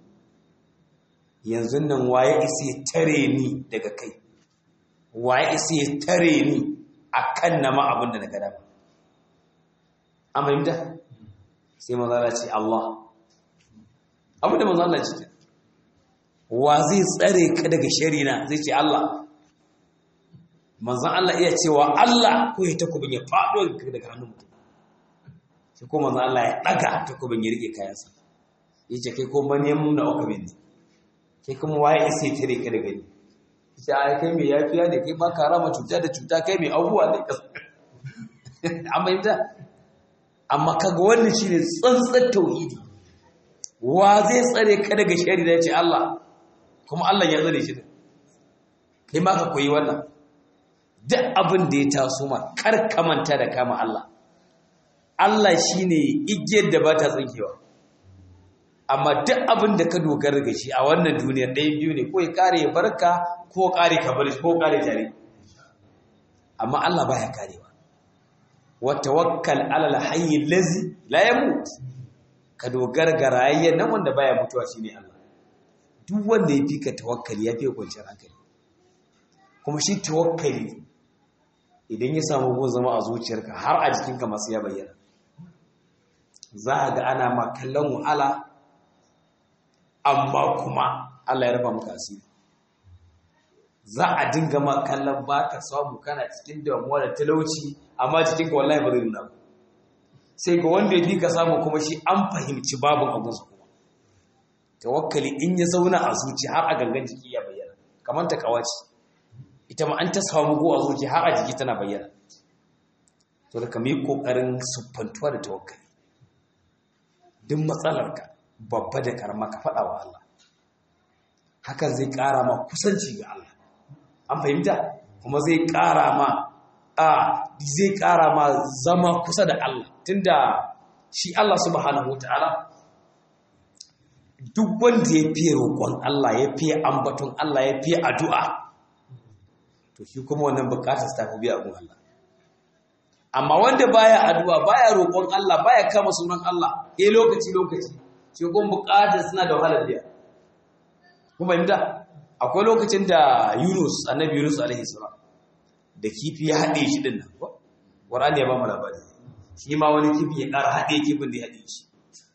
yanzu nan waye isi ya tare ni daga kai waye isi ya tare ni a kan nama abin da na gada ba an fahimta sai maza ce Allah abin da maza Allah ce wa zai tsare ka daga sharina zai ce Allah manzan Allah iya cewa Allah ko ya takobin ya faɗo daga hannun mutum sai ko manzan Allah ya ɗaga takobin ya riƙe kayansa ya ce kai ko mani ya muna oka bin ne kai kuma waye ya sai tare ka daga ni ya ai kai mai yafiya ne kai ba ka rama cuta da cuta kai mai abubuwa ne ka amma yadda amma kaga wannan shine tsantsan tauhidi wa zai tsare ka daga shari da ya ce Allah kuma Allah ya tsare shi kai ma ka koyi wannan duk abin da ya taso ma kar ka manta da kama Allah Allah shine igiyar da ba ta tsinkewa amma duk abin da ka dogara ga shi a wannan duniyar ɗaya biyu ne ko ya kare ya barka ko kare ka bar ko kare tare amma Allah baya karewa wa tawakkal ala al-hayy allazi la yamut ka dogara ga rayayyen nan wanda baya mutuwa shine Allah duk wanda ya fi ka tawakkali ya fi kwanciyar hankali kuma shi tawakkali idan ya samu gun zama a zuciyarka har a jikinka masu ya bayyana za a ga ana ma kallon wahala amma kuma Allah ya rufa maka asiri za a dinga ma kallon ba ka samu kana cikin damuwa da talauci amma cikinka wallahi ba zai nuna ba sai ga wanda ya fi ka samu kuma shi an fahimci babin abunsa kuma tawakkali in ya zauna a zuci har a gangan jiki ya bayyana kamar ta kawaci ita ma an ta samu go a zuci har a jiki tana bayyana to da kamar kokarin siffantuwa da tawakkali duk matsalarka babba da karama ka faɗa wa Allah hakan zai ƙara ma kusanci ga Allah an fahimta kuma zai ƙara ma a zai ƙara ma zama kusa da Allah tunda shi Allah subhanahu wataala duk wanda ya fiye roƙon Allah ya fiye ambaton Allah ya fiye addu'a to shi kuma wannan bukatar ta fi biya gun Allah amma wanda baya addu'a baya roƙon Allah baya kama sunan Allah eh lokaci lokaci shi kuma bukatar suna da wahalar biya kuma inda akwai lokacin da Yunus annabi Yunus alaihi salam da kifi ya haɗe shi din nan ko Qur'ani ya ba mu labari shi ma wani kifi ya ƙara haɗe kifin da ya haɗe shi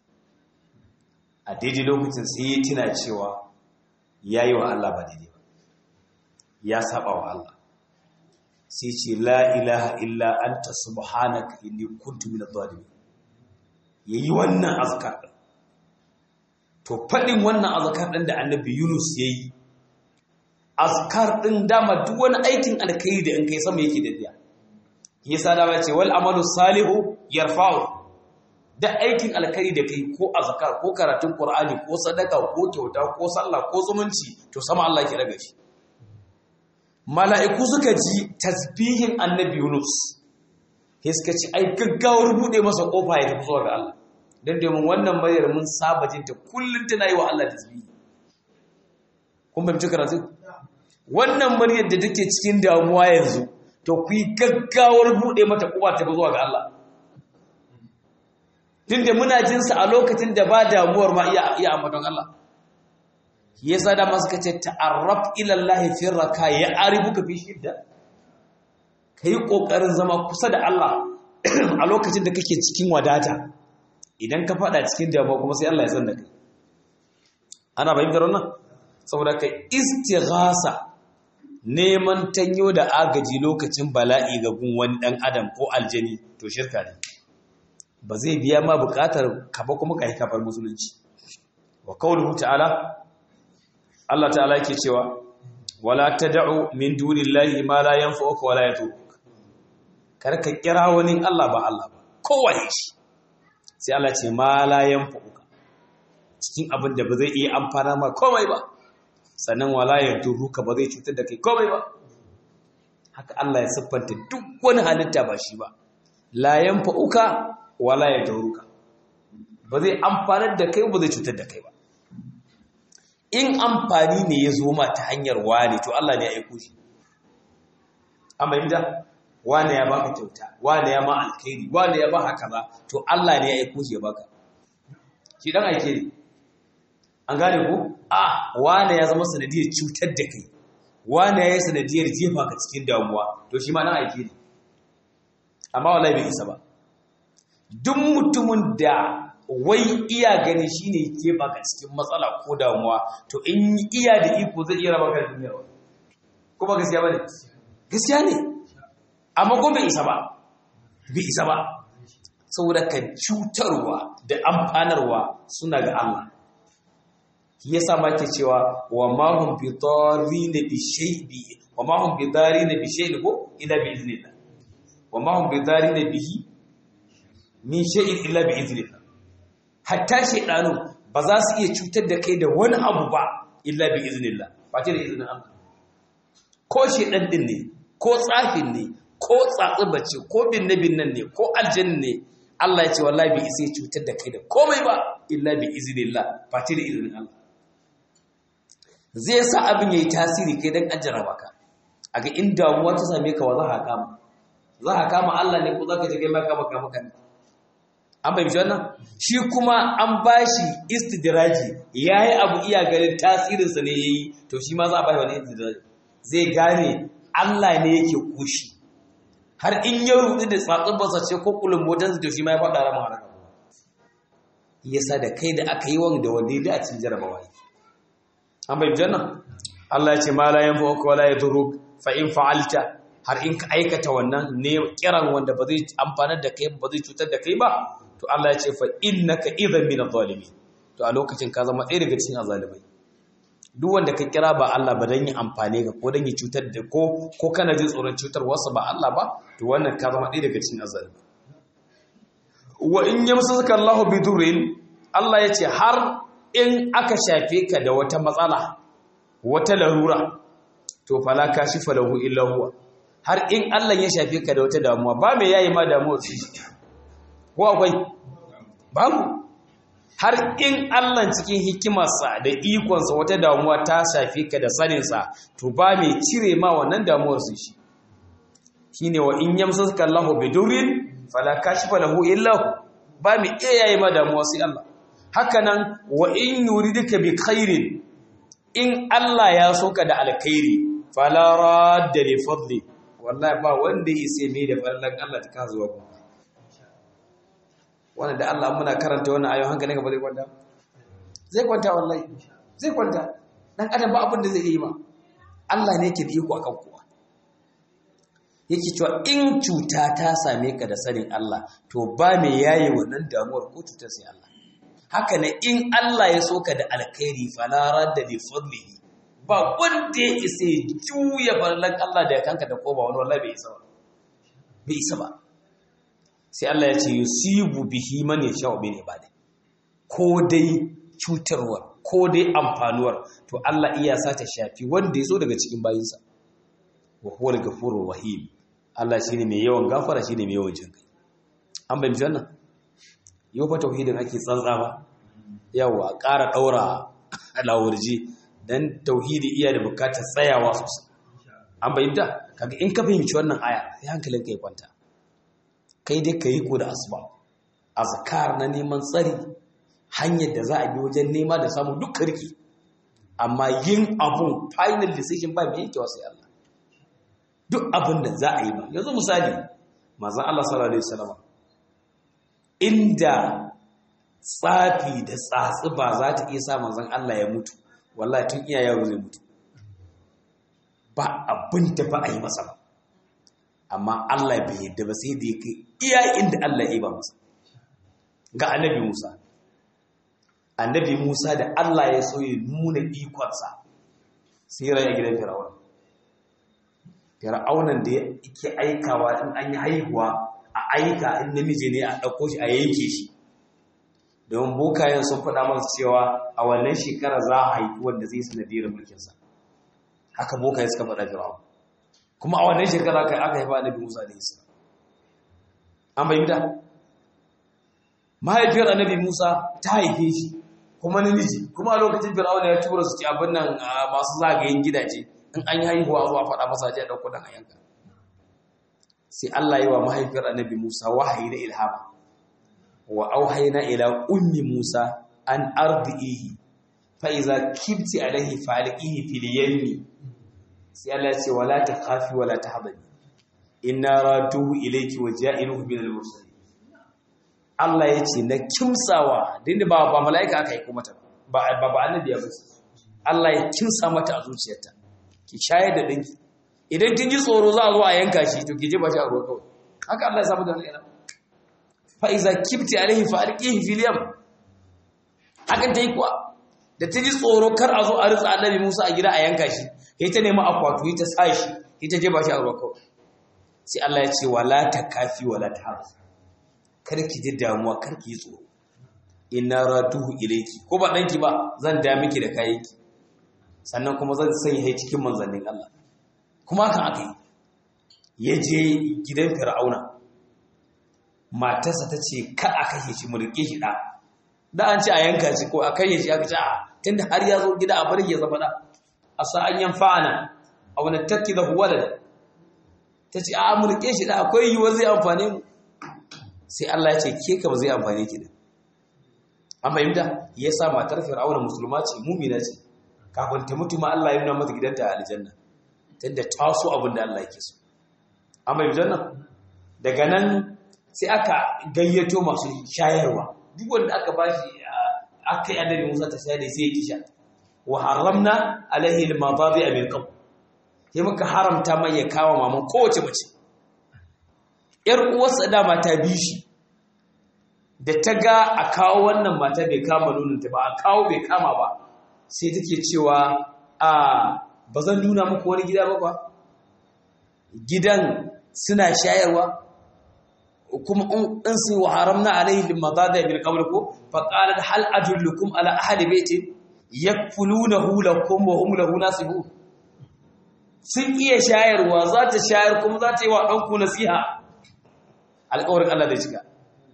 a daidai lokacin sai ya tuna cewa yayi wa Allah ba daidai ba ya saba wa Allah sai ce la ilaha illa anta subhanaka inni kuntu minadh dhalimin yayi wannan azkar din to fadin wannan azkar din da annabi Yunus yayi azkar din dama duk wani aikin alkhairi da in kai sama yake daddiya yasa da ce wal amalu salihu yarfa'u da aikin alkhairi da kai ko azkar ko karatun qur'ani ko sadaka ko kyauta ko sallah ko zumunci to sama Allah ke daga shi mala'iku suka ji tasbihin annabi Yunus sai suka ci ai gaggawar bude masa kofa ya tafi zuwa ga Allah dan domin wannan bayar mun saba jin ta kullun tana yi wa Allah tasbihi kun ba mutu karatu wannan muryar da take cikin damuwa yanzu to ku yi gaggawar bude mata kofa ta zuwa ga Allah tunda muna jin sa a lokacin da ba damuwar ma iya iya ambaton Allah yasa da masu kace ta'arraf ila Allah fi raka ya aribuka fi shidda kai kokarin zama kusa da Allah a lokacin da kake cikin wadata idan ka fada cikin damuwa kuma sai Allah ya san da kai ana bayyana wannan saboda kai istighasa neman tanyo da agaji lokacin bala'i ga gun wani dan adam ko aljani to shirka ne ba zai biya ma bukatar ka ba kuma kai kafar musulunci wa qawluhu ta'ala Allah ta'ala yake cewa wala tad'u min dunillahi ma la yanfa'uka wala yadurruka kar ka kira wani Allah ba Allah ba kowaye shi sai Allah ce ma la yanfa'uka cikin abin da ba zai iya amfana ma komai ba sannan wala yadurruka ba zai cutar da kai komai ba haka Allah ya siffanta duk wani halitta ba shi ba la yanfa'uka wala yadurruka ba zai amfanar da kai ba zai cutar da kai ba in amfani ne ya zo ma ta hanyar wane to Allah ne ya aiko shi amma inda wane ya baka kyauta wane ya ma alkhairi wane ya baka kaza to Allah ne ya aiko shi ya baka shi dan aike ne an gane ko a wane ya zama sanadiyar cutar da kai wane ya yi sanadiyar jefa ka cikin damuwa to shi ma dan aike ne amma wallahi bai isa ba duk mutumin da wai iya gani shine ke baka cikin matsala ko damuwa to in iya da iko zai iya raba ka da duniya ko ba gaskiya bane gaskiya ne amma ko bai isa ba bai isa ba saboda ka cutarwa da amfanarwa suna ga Allah yasa ma ke cewa wa ma hum bi darrin bi shay'i wa ma hum bi darrin bi shay'in ko illa bi iznillah wa ma hum bi darrin bihi min shay'in illa bi iznillah hatta shaidanu ba za su iya cutar da kai da wani abu ba illa bi iznillah ba ce da izinin Allah ko shaidan din ne ko tsafin ne ko tsatsubace ko binne binnan ne ko aljanna ne Allah ya ce wallahi bi isa cutar da kai da komai ba illa bi iznillah ba ce da izinin Allah zai sa abin yayi tasiri kai dan ajjara baka aga in damuwa ta same ka wa za ka kama za ka kama Allah ne ko za ka je kai ma kama kama kan an bai wannan shi kuma an bashi istidraji yayi abu iya ganin tasirinsa ne yayi to shi ma za a bashi wani istidraji zai gane Allah ne yake kushi har in ya rudu da tsatsubarsa ce ko kulun motar to shi ma ya faɗa rama haraka yasa da kai da aka yi wanda wanda ya a cikin jarabawa an bai wannan Allah ya ce ma la yanfa'uka wala yadurruk fa in fa'alta har in ka aikata wannan ne kiran wanda ba zai amfanar da kai ba zai cutar da kai ba to Allah ya ce fa innaka idhan min adh-dhalimin to a lokacin ka zama ɗaya daga cikin azalimai duk wanda ka kira ba Allah ba dan yi amfane ka ko dan yi cutar da ko ko kana jin tsoron cutar wasu ba Allah ba to wannan ka zama ɗaya daga cikin azalimai wa in yamsaka Allahu bidurrin Allah ya ce har in aka shafe ka da wata matsala wata larura to fala kashifa lahu illa huwa har in Allah ya shafe ka da wata damuwa ba mai yayi ma damuwar su ko akwai babu har in Allah cikin hikimarsa da ikonsa wata damuwa ta shafe ka da saninsa to ba mai cire ma wannan damuwar su shi shine wa in yamsaka Allahu bidurrin fala kashifa lahu illa hu ba mai iya yayi ma damuwa sai Allah hakanan wa in yuridika bi khairin in Allah ya soka da alkhairi fala radda li fadli wallahi ba wanda ya sai mai da farlan Allah ta kazuwa ku wannan da Allah muna karanta wannan ayoyin hankali ka ba zai kwanta zai kwanta wallahi zai kwanta dan adam ba abin da zai yi ma Allah ne yake da iko akan kowa yake cewa in cuta ta same ka da sanin Allah to ba me yayi wannan damuwar ko cutar sai Allah haka ne in Allah ya soka da alkhairi fala radda li fadlihi ba wanda ya isa juya farlan Allah da ya kanka da koba wani wallahi bai isa ba bai isa ba sai Allah ya ce yusibu bihi man yasha'u min ibadi ko dai cutarwar ko dai amfanuwar to Allah iya sa ta shafi wanda ya so daga cikin bayinsa wa huwal ghafurur rahim Allah shine mai yawan gafara shine mai yawan jinkai an bayyana wannan yau fa tauhidin ake tsantsa ba yawa ƙara daura alawurji dan tauhidi iya da bukatar tsayawa sosai an bayyana kaga in ka fahimci wannan aya sai hankalinka ya kwanta kai dai ka yi ko da asuba azkar na neman tsari hanyar da za a bi wajen nema da samu duk karki amma yin abun final decision ba mai yake sai Allah duk abin da za a yi ba yanzu misali manzon Allah sallallahu alaihi wasallam inda tsafi da tsatsi ba za ta iya sa manzon Allah ya mutu wallahi tun iya yaro zai mutu ba abin da ba a yi masa ba amma Allah bai yadda ba sai da ya kai iya inda Allah ya ba masa ga annabi Musa annabi Musa da Allah ya so ya nuna ikonsa sai raya gidan Fir'auna Fir'aunan da yake aikawa in an yi haihuwa a aika in namiji ne a ɗauko shi a yanke shi don bokayen sun faɗa masa cewa a wannan shekara za a haifi wanda zai sanadiyar mulkinsa haka bokayen suka faɗa Fir'auna kuma a wannan shekara kai aka haifa annabi Musa da Isa an bayyana mahaifiyar annabi Musa ta haife shi kuma namiji kuma a lokacin Fir'auna ya tura su ci abin nan masu zagayen gidaje in an yi haihuwa zuwa faɗa masa je dauko dan yanka sai Allah yi wa mahaifiyar annabi Musa wahayi na ilhama wa auhayna ila ummi Musa an ardihi fa iza kibti alaihi faliqihi fil yammi sai Allah ya ce wala takhafi wala tahzani inna ratuhu ilayki wa ja'iluhu min al-mursalin Allah ya ce na kimsawa dinda ba ba mala'ika aka yi kuma ta ba ba ba annabi ya bace Allah ya kimsa mata a zuciyarta ki shayar da dinki idan kin ji tsoro za a zo a yanka shi to ki je ba shi a ruwa kawai haka Allah ya samu da yana fa iza kibti alaihi fa alqihi fil yam hakan ta yi kuwa da ta ji tsoro kar a zo a ritsa annabi Musa a gida a yanka shi sai ta nemi akwatu ta sa shi sai ta je ba shi a ruwa kawai sai Allah ya ce wala takafi wala tahzan kar ki ji damuwa kar ki yi tsoro inna ratuhu ilayki ko ba danki ba zan da miki da kayanki sannan kuma zan sanya shi cikin manzannin Allah kuma hakan aka yi ya je gidan fir'auna matarsa ta ce ka a kashe shi mu rike shi da da an ce a yanka shi ko a kashe shi aka ce a tunda har ya zo gida a bar ya zama da a sa an yan fa'ana a wani takki da walad ta ce a mu rike shi da akwai yiwuwar zai amfane mu sai Allah ya ce ke ka ba zai amfane ki da an fahimta ya sa matar fir'auna musulma ce mumina ce kafin ta mutu ma Allah ya nuna mata gidanta a aljanna tunda ta so abin da Allah yake so an fahimta nan daga nan sai aka gayyato masu shayarwa duk wanda aka bashi aka yi annabi Musa ta shayar da sai ya kisha wa haramna alaihi al-madadi min qabl sai muka haramta mai ya kawo maman kowace mace ‘yar uwarsa dama ta bi shi da ta ga a kawo wannan mata bai kama nunanta ba a kawo bai kama ba sai take cewa a ba zan nuna muku wani gida ba ba gidan suna shayarwa kuma in su wa haramna alaihi limadada bil qabl ko fa qalat hal adullukum ala ahli baiti yakfulunahu lakum wa hum lahu nasibun sun iya shayarwa za ta shayar kuma za ta yi wa ɗanku nasiha alƙawarin Allah zai cika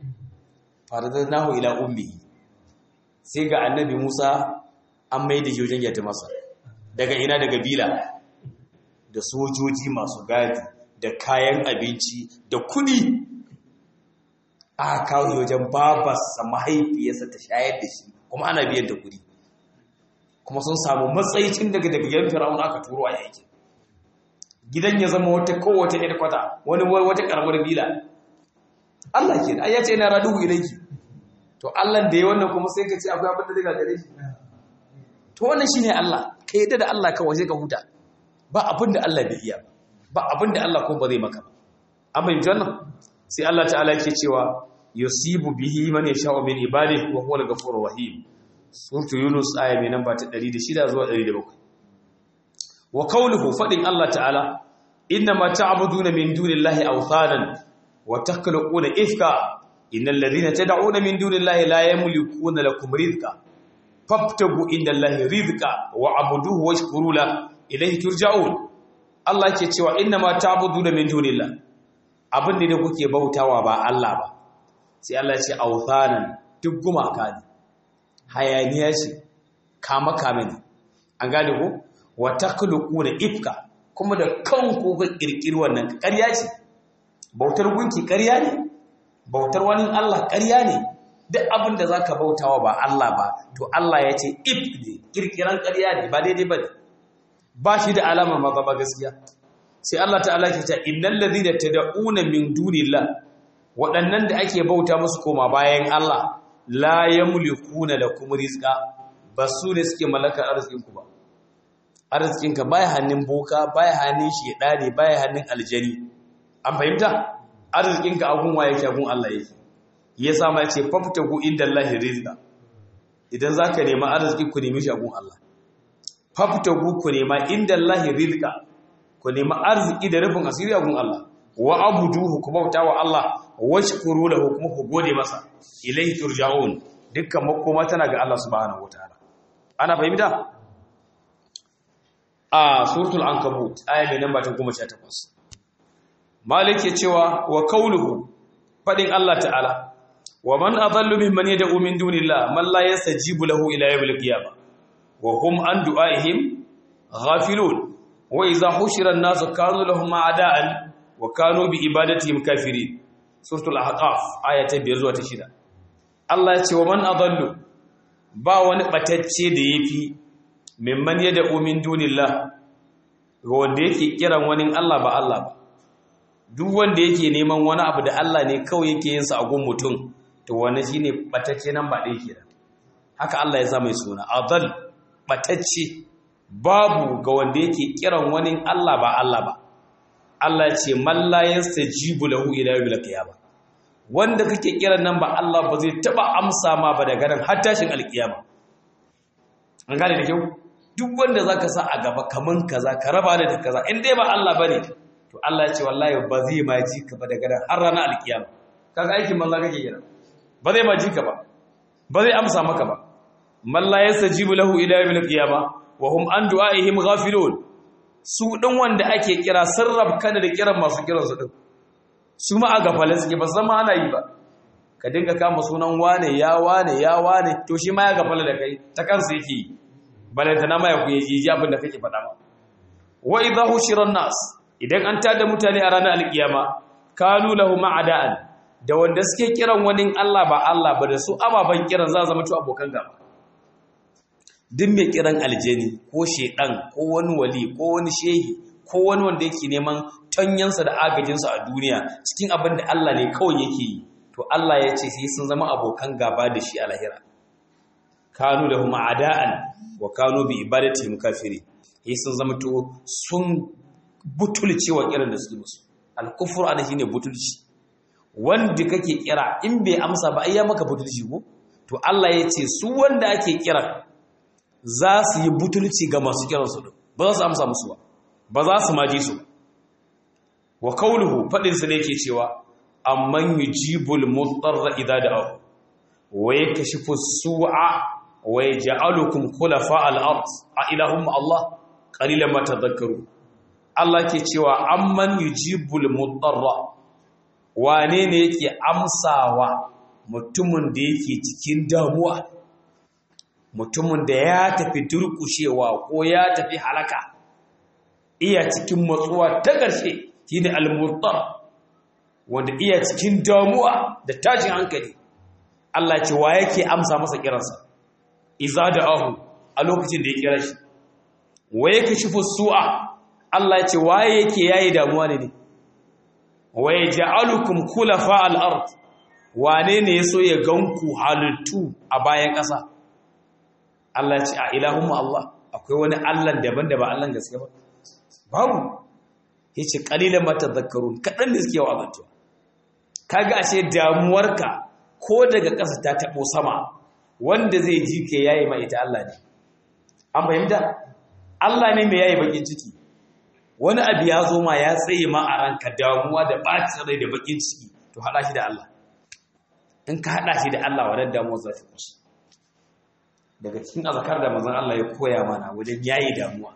faradar ila ummi sai ga annabi Musa an mai da wajen yata masa daga ina daga bila da sojoji masu gadi da kayan abinci da kudi aka kawo wajen babarsa mahaifiyarsa ta shayar da shi kuma ana biyan da kudi kuma sun samu matsayin daga daga yan fir'aun aka turo a yankin gidan ya zama wata kowace ɗaya kwata wani wata karamar bila Allah ke ai ya ce na raduhu ilayki to Allah da ya wannan kuma sai ka ce akwai abin da zai gagare shi to wannan shine Allah ka yadda da Allah kawai sai ka huta ba abin da Allah bai iya ba abin da Allah ko ba zai maka amma in janna sai Allah ta'ala yake cewa yusibu bihi man yasha'u min ibadihi wa huwal ghafurur rahim suratu yunus aya mai namba ta 106 zuwa 107 wa qawluhu fadin Allah ta'ala inna ma ta'buduna min dunillahi awthanan وتخلقون إفكا إن الذين تدعون من دون الله لا يملكون لكم رزقا فابتغوا عند الله رزقا وعبدوه واشكروا له إليه ترجعون Allah ke cewa inna ma ta'buduna min dunillah abin da kuke bautawa ba Allah ba sai Allah ya ce authanan duk gumaka ne hayaniya ce kama kame ne an gane ko wa takhluquna ifka kuma da kanku ga kirkiri wannan ƙarya ce bautar gunki ƙarya ne bautar wani Allah ƙarya ne duk abin da zaka bautawa ba Allah ba to Allah ya ce if ne kirkiran ƙarya ne ba daidai ba ne ba shi da alama ma ba gaskiya sai Allah ta'ala ke ta innal ladhina tad'una min dunillah waɗannan da ake bauta musu koma bayan Allah la yamlikuna lakum rizqa ba su ne suke mallakar arzikin ku ba arzikinka baya hannun boka baya hannun shedani baya hannun aljani an fahimta arzikinka agun waye yake agun Allah yake yasa ma yace faftagu inda Allah rizqa idan zaka nema arziki ku nemi shi agun Allah faftagu ku nema inda Allah rizqa ku nema arziki da rufin asiri agun Allah wa abuduhu ku bauta wa Allah washkuru lahu kuma ku gode masa ilaihi turja'un dukkan makoma tana ga Allah subhanahu wataala ana fahimta a suratul ankabut aya mai namba ta 18 malik ya cewa wa kauluhu fadin Allah ta'ala wa man adallu mimman yad'u min dunillah man la yastajibu lahu ila yawmil qiyamah wa hum an du'aihim ghafilun wa idha hushira an-nasu kanu lahum a'da'an wa kanu bi ibadatihim kafirin suratul ahqaf aya ta 5 zuwa ta 6 Allah ya ce wa man adallu ba wani batacce da yafi mimman yad'u min dunillah ga wanda yake kiran wani Allah ba Allah ba duk wanda yake neman wani abu da Allah ne kawai yake yin sa a gun mutum to wannan shine batacce nan ba dai kenan haka Allah ya sa mai suna adal batacce babu ga wanda yake kiran wani Allah ba Allah ba Allah ce man la yastajibu lahu ila yawmil qiyamah wanda kake kiran nan ba Allah ba zai taba amsa ma ba daga nan har tashin alkiyama an gane da kyau duk wanda zaka sa a gaba kaman kaza ka raba da kaza in dai ba Allah bane to Allah ya ce wallahi ba zai ma ji ka ba daga nan har ranar alkiyama kaga aikin manzo kake kira ba zai ma ji ka ba ba zai amsa maka ba man la yastajibu lahu ila yawmil qiyamah wa hum an du'aihim ghafilun su ɗin wanda ake kira sarraf kana da kiran masu kiran su ɗin su ma a gafalin suke ba zama ana yi ba ka dinga kama sunan wane ya wane ya wane to shi ma ya gafala da kai ta kansa yake yi balanta na maya ku yi ji abin da kake faɗa ma wa idza hushiran nas idan an tada mutane a ranar alkiyama kanu lahu ma'ada'an da wanda suke kiran wani Allah ba Allah ba da su ababan kiran za zama to abokan gaba duk mai kiran aljani ko shedan ko wani wali ko wani shehi ko wani wanda yake neman tanyansa da agajinsa a duniya cikin abin da Allah ne kawai yake yi to Allah ya ce sai sun zama abokan gaba da shi a lahira kanu da huma ada'an wa kanu bi ibadati mukafiri sai sun zama to sun butulci wa kiran da suke musu al-kufru ana shine butulci wanda kake kira in bai amsa ba ai ya maka butulci ko to Allah ya ce su wanda ake kira za su yi butulci ga masu kiransu ɗin ba za su amsa musu ba ba za su maji su wa kauluhu faɗinsu ne ke cewa amman yi jibul mutsarra idan da abu wa ya kashi fusu'a wa ya ja'alukum kulafa al'art a ilahun Allah ƙalilan mata zakaru Allah ke cewa amman yi jibul mutsarra wane ne yake amsawa mutumin da yake cikin damuwa mutumin da ya tafi durkushewa ko ya tafi halaka iya cikin matsuwa ta ƙarshe shi ne almurtar wanda iya cikin damuwa da tashin hankali Allah ce wa yake amsa masa kiransa iza da ahu a lokacin da ya kira shi wa yake shi fusu'a Allah ce wa yake yayi damuwa ne ne wa yaj'alukum khulafa al-ard wane ne yaso ya ganku halittu a bayan ƙasa Allah ce a ilahun Allah akwai wani Allah daban da ba Allah gaske ba babu yace qalilan ma tadhakkarun kadan ne suke wa'azantuwa kaga ashe damuwarka ko daga ƙasa ta tabo sama wanda zai ji ke yayi ma ita Allah ne an fahimta Allah ne mai yayi bakin ciki wani abu ya zo ma ya tsaye ma a ranka damuwa da bacin rai da bakin ciki to hada shi da Allah in ka hada shi da Allah wannan damuwa za ta kusa daga cikin azkar da manzon Allah ya koya mana wajen yayi damuwa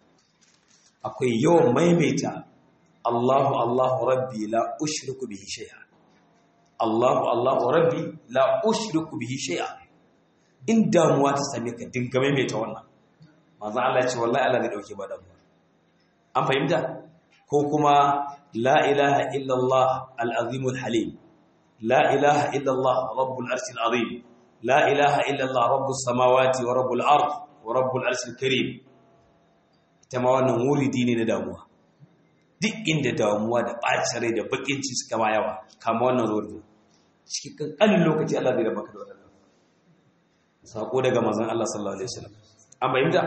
akwai yawan maimaita Allahu Allahu Rabbi la ushriku bihi shay'a Allahu Allahu Rabbi la ushriku bihi shay'a in damuwa ta same ka dinga maimaita wannan manzon Allah ya ce wallahi Allah zai dauke ba damuwa an fahimta ko kuma la ilaha illallah al-azim al-halim la ilaha illallah rabbul arshil azim la ilaha illallah rabbus samawati wa rabbul ard wa rabbul arshil karim ita ma wannan wuridi ne na damuwa duk inda damuwa da bacin rai da bakin ciki suka ma yawa kama wannan wuridi cikin kankanin lokaci Allah zai da maka da wannan sako daga manzon Allah sallallahu alaihi wasallam an bayyana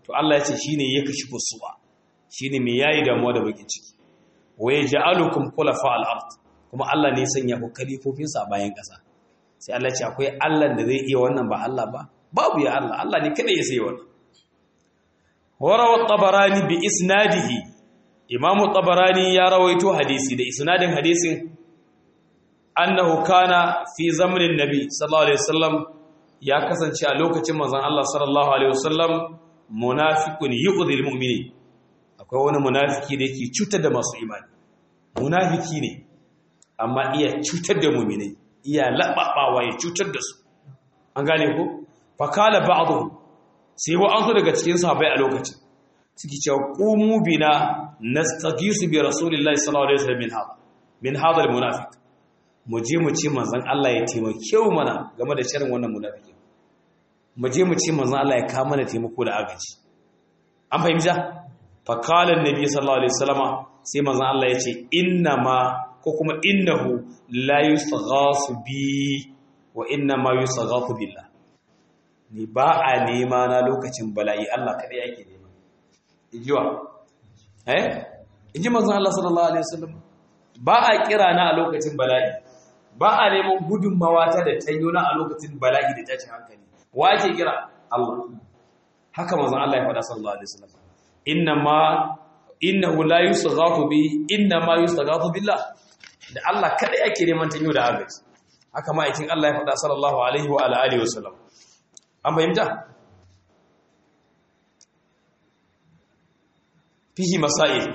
to Allah ya ce shine ya kashi fusuwa shine mai yayi damuwa da bakin ciki wa yaj'alukum khulafa al-ard kuma Allah ne ya sanya ku kalifofin sa a bayan ƙasa sai Allah ya ce akwai Allah da zai iya wannan ba Allah ba babu ya Allah Allah ne kada ya sai wannan warawa tabarani bi isnadihi imamu tabarani ya rawaito hadisi da isnadin hadisin annahu kana fi zamanin nabi sallallahu alaihi wasallam ya kasance a lokacin manzon Allah sallallahu alaihi wasallam munafiqun yu'dhil mu'minin akwai wani munafiki da yake cutar da masu imani munafiki ne amma iya cutar da mu'minai iya lababawa ya cutar da su an gane ko fa kala ba'dhum sai wa an so daga cikin sahabbai a lokacin suke cewa qumu bina nastaqisu bi rasulillahi sallallahu alaihi wasallam min hada min hada almunafiq mu je mu ce manzon Allah ya taimake mu mana game da sharrin wannan munafiki mu je mu ce manzon Allah ya kawo mana taimako da agaji an fahimta fa qala annabi sallallahu alaihi wasallama sai manzon Allah ya ce inna ma ko kuma innahu la yustaghasu bi wa inna ma yustaghasu billah ni ba a nema na lokacin bala'i Allah kadai yake nema ijiwa eh inji manzon Allah sallallahu alaihi wasallam ba a kira na a lokacin bala'i ba a neman gudunmawa ta da tanyo na a lokacin bala'i da tashin hankali wa ake kira Allah haka manzon Allah ya faɗa sallallahu alaihi wasallam inna ma innahu la yusghathu bi inna ma yusghathu billah da Allah kadai ake neman tanyo da agaji haka ma aikin Allah ya faɗa sallallahu alaihi wa alihi wasallam an fahimta fihi masail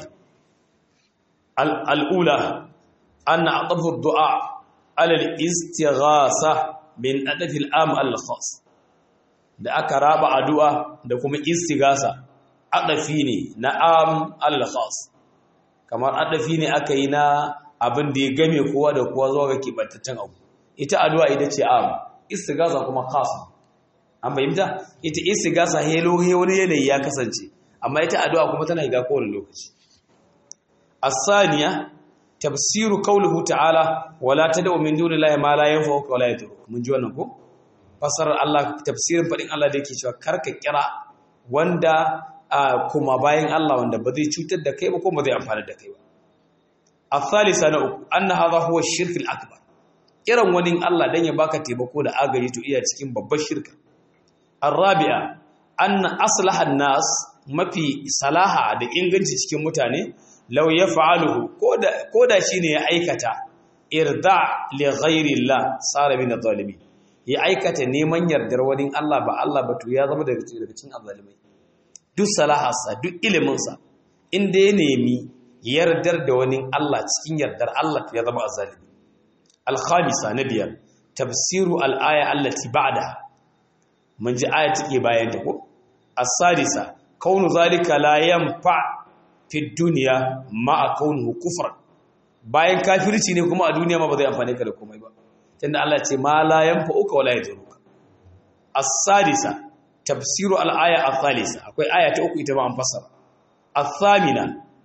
al'ula an aqafu du'a ala al-istighasa min adafi al-am al-khas da aka raba addu'a da kuma istighasa adafi ne na am al-khas kamar adafi ne aka yi na abin da ya game kowa da kowa zuwa ga kibantaccen abu ita addu'a ita ce am istighasa kuma khas an fahimta ita istigasa helo he wani yanayi ya kasance amma ita addu'a kuma tana higa kowane lokaci as-saniya tafsiru qawluhu ta'ala wala tad'u min dunillahi ma la yanfa'uka wala yadurruk mun ji wannan ko fasarar Allah tafsirin fadin Allah da yake cewa karka kira wanda kuma bayan Allah wanda ba zai cutar da kai ba ko ba zai amfana da kai ba as-salisa na uku anna hadha huwa ash-shirk al-akbar kiran wani Allah dan ya baka taimako da agaji to iya cikin babbar shirka الرابعه ان اصلح الناس mafi salaha da inganci cikin mutane law yaf'aluhu koda koda shine ya aikata irda li ghairi Allah sara min adh-dhalimin ya aikata neman yardar wani Allah ba Allah ba to ya zama daga cikin azzalimai duk salaharsa duk ilimin sa inda ya nemi yardar da wani Allah cikin yardar Allah ya zama azzalimi al-khamisa na biyar tafsiru al-aya allati ba'daha mun ji aya take bayan ta ko as-sadisa kaunu zalika la yanfa fi dunya ma kaunuhu kufran bayan kafirci ne kuma a duniya ma ba zai amfane ka da komai ba tunda Allah ya ce ma la yanfa'uka wala yaduruka as-sadisa tafsiru al-aya ath-thalitha akwai aya ta uku ita ba an fassara ath-thamina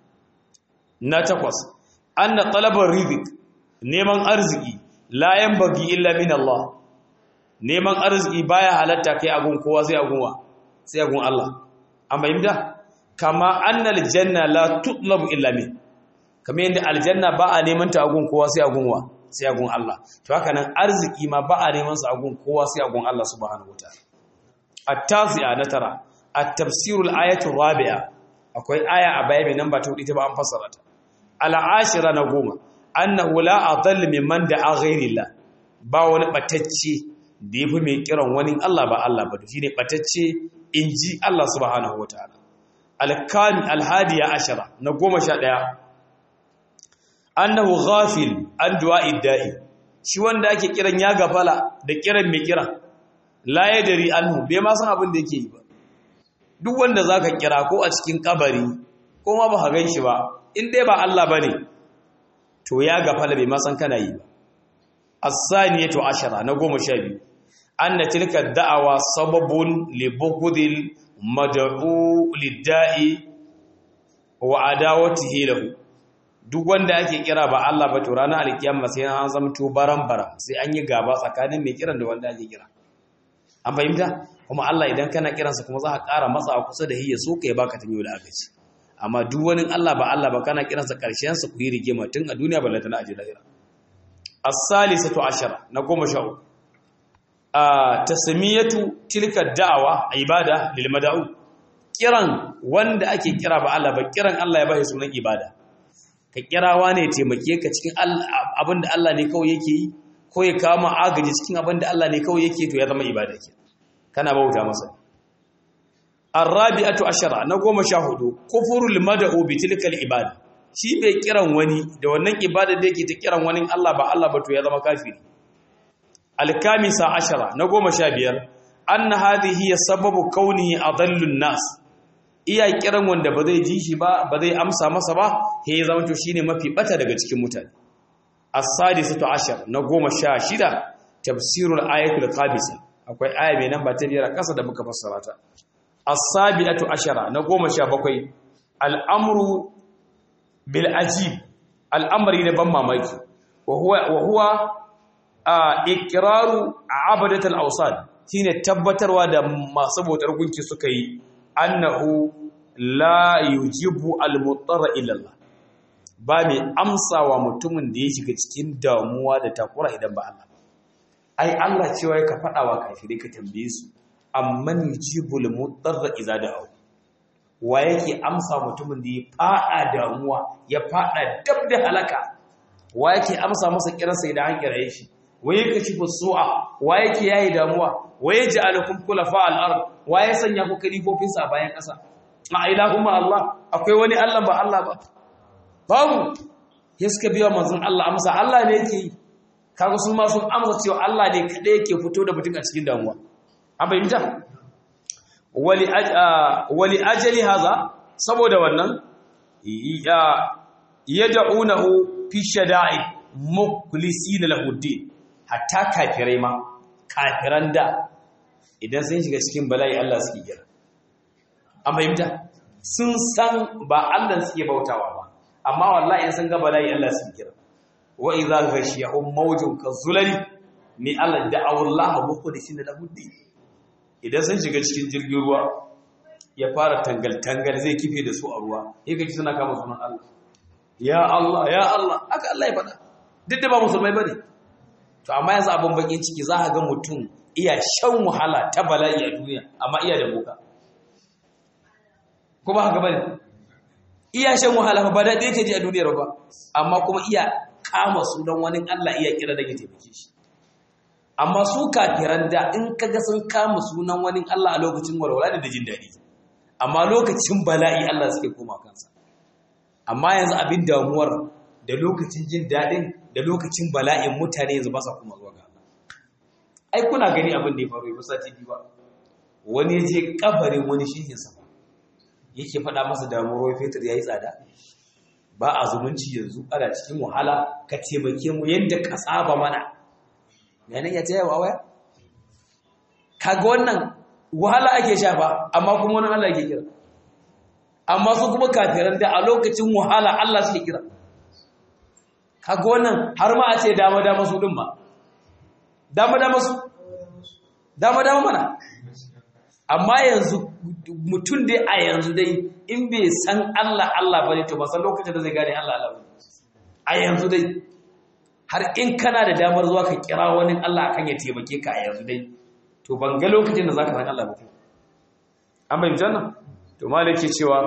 na takwas anna talabar rizq neman arziki la yanbaghi illa min Allah neman arziki baya halatta kai agun kowa sai agun wa sai agun Allah an bayyana kama annal janna la tutlabu illa min kamar yadda aljanna ba a neman ta agun kowa sai agun wa sai agun Allah to haka nan arziki ma ba a neman sa agun kowa sai agun Allah subhanahu wataala at-tasi'a na tara at-tafsirul ayatu rabi'a akwai aya a baya mai namba ta hudu ita ba an fassara ta al-ashira na goma annahu la adall mimman da'a ghayrillah ba wani batacce da yafi mai kiran wani Allah ba Allah ba to shine batacce inji Allah subhanahu wataala al-kan al-hadiya ashara na goma sha ɗaya annahu ghafil an du'a'i da'i shi wanda ake kiran ya gafala da kiran mai kira la yadri anhu bai ma san abin da yake yi ba duk wanda zaka kira ko a cikin kabari ko ma ba ka ganshi ba in dai ba Allah bane to ya gafala bai ma san kana yi ba as-saniyatu ashara na 12 anna tilka da'awa sababun li bughdil mad'u lid-da'i wa adawatihi lahu duk wanda ake kira ba Allah ba to ranar alkiyama sai an zamto baran baran sai an yi gaba tsakanin mai kiran da wanda ake kira an fahimta kuma Allah idan kana kiransa kuma za ka ƙara matsawa kusa da hiyya so ka ya baka tanyo da agaci amma duk wani Allah ba Allah ba kana kiransa karshen sa ku yi rigima tun a duniya ballanta na aji lahira as-salisatu ashara na goma sha uku a tasmiyatu tilka da'awa ibada lil mad'u kiran wanda ake kira ba Allah ba kiran Allah ya bai sunan ibada ka kirawa ne taimake ka cikin abinda Allah ne kawai yake yi ko ya kawo ma agaji cikin abinda Allah ne kawai yake to ya zama ibada ke kana bauta masa arabi'atu ashara na goma sha hudu kufurul mad'u bi tilkal ibada shi bai kiran wani da wannan ibada da yake ta kiran wani Allah ba Allah ba to ya zama kafiri alkamisa ashara na goma sha biyar anna hadhihi sababu kaunihi adallun nas iya kiran wanda ba zai ji shi ba ba zai amsa masa ba he ya zama to shine mafi bata daga cikin mutane as-sadisatu ashar na goma sha shida tafsirul ayatul qabisa akwai aya mai nan ba ta biyar kasa da muka fassara ta as-sabi'atu ashara na goma sha bakwai al'amru bil ajib al'amri ne ban mamaki wa huwa wa huwa iqraru abadatul awsan shine tabbatarwa da masu bautar gunki suka yi annahu la yujibu al-muttarra illa Allah ba mai amsawa mutumin da ya shiga cikin damuwa da takura idan ba Allah ai Allah cewa ka faɗa wa kafirai ka tambaye su amman yujibu al-muttarra idza da'u wa yake amsa mutumin da ya fada damuwa ya fada dab da halaka wa yake amsa masa kiransa idan an kiraye shi waye kashifu su'a wa yake yayi damuwa waye ja'alakum khulafa al-ard waye sanya ku kalifofin sa bayan ƙasa a ilahumma Allah akwai wani Allah ba Allah ba babu ya suka biya manzon Allah amsa Allah ne yake yi kaga sun ma sun amsa cewa Allah ne kada yake fito da mutum a cikin damuwa an bayyana wali wali ajali haza saboda wannan ya yad'unahu fi shada'i mukhlisina lahu din hatta kafirai ma kafiran da idan sun shiga cikin bala'i Allah suke kira an fahimta sun san ba Allah suke bautawa ba amma wallahi in sun ga bala'i Allah suke kira wa idza ghashiyahum mawjun kazulali ni Allah da'aw Allah mukhlisina lahu din idan sun shiga cikin jirgin ruwa ya fara tangal tangal zai kife da su a ruwa yake ji suna kama sunan Allah ya Allah ya Allah haka Allah ya faɗa duk da ba musulmai bane to amma yanzu abin bakin ciki za a ga mutum iya shan wahala ta bala'i a duniya amma iya da boka kuma haka bane iya shan wahala ba daɗi yake ji a duniyar ba amma kuma iya kama sunan wani Allah iya kira da ya taimake shi amma su kafiran da in kaga sun kama sunan wani Allah a lokacin walwala da jin daɗi amma lokacin bala'i Allah suke koma kansa amma yanzu abin damuwar da lokacin jin daɗin da lokacin bala'in mutane yanzu ba sa kuma zuwa ga Allah ai kuna gani abin da ya faru ba sati biyu ba wani ya je kabarin wani shehin sa yake faɗa masa damuwar fetur yayi tsada ba a zumunci yanzu ana cikin wahala ka taimake mu yadda ka saba mana ganin ya taya wa waya kaga wannan wahala ake sha ba amma kuma wani Allah yake kira amma su kuma kafiran da a lokacin wahala Allah suke kira kaga wannan har ma a ce dama dama su din ma dama dama su dama dama mana amma yanzu mutum dai a yanzu dai in bai san Allah Allah bane to ba san lokacin da zai gane Allah Allah a yanzu dai har in kana da damar zuwa ka kira wani Allah akan ya taimake ka a yanzu dai to ban ga lokacin da zaka san Allah ba ko an bayyana janna to malaki cewa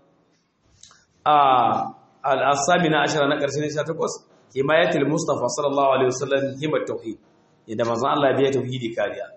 a al-asamina ashara na karshe ne 18 himayatul mustafa sallallahu alaihi wasallam himat tauhid yadda manzon Allah ya biya tauhidi kariya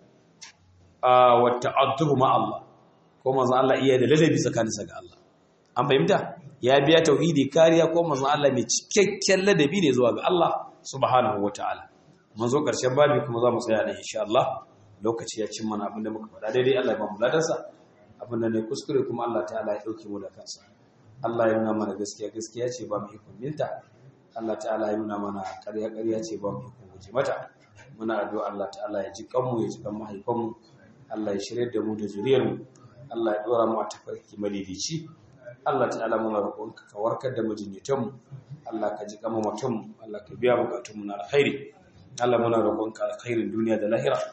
a wa ta'addubu ma Allah ko manzon Allah iya da ladabi tsakaninsa ga Allah an fahimta ya biya tauhidi kariya ko manzon Allah mai cikakken ladabi ne zuwa ga Allah subhanahu wataala mun zo karshen babi kuma za mu tsaya ne insha Allah lokaci ya cin mana abinda muka faɗa daidai Allah ya ba mu ladarsa abinda ne kuskure kuma Allah ta'ala ya dauke mu da kansa Allah ya nuna mana gaskiya gaskiya ce ba mu ikon minta Allah ta'ala ya nuna mana ƙarya ƙarya ce ba mu ikon guje mata muna addu'a Allah ta'ala ya ji kanmu ya ji kan mahaifanmu Allah ya shirye da mu da zuriyarmu Allah ya dora mu a tafarki madidici Allah ta'ala muna roƙonka ka warkar da majinyatanmu Allah ka ji kama mutum Allah ka biya bukatunmu na alkhairi Allah muna roƙonka alkhairin duniya da lahira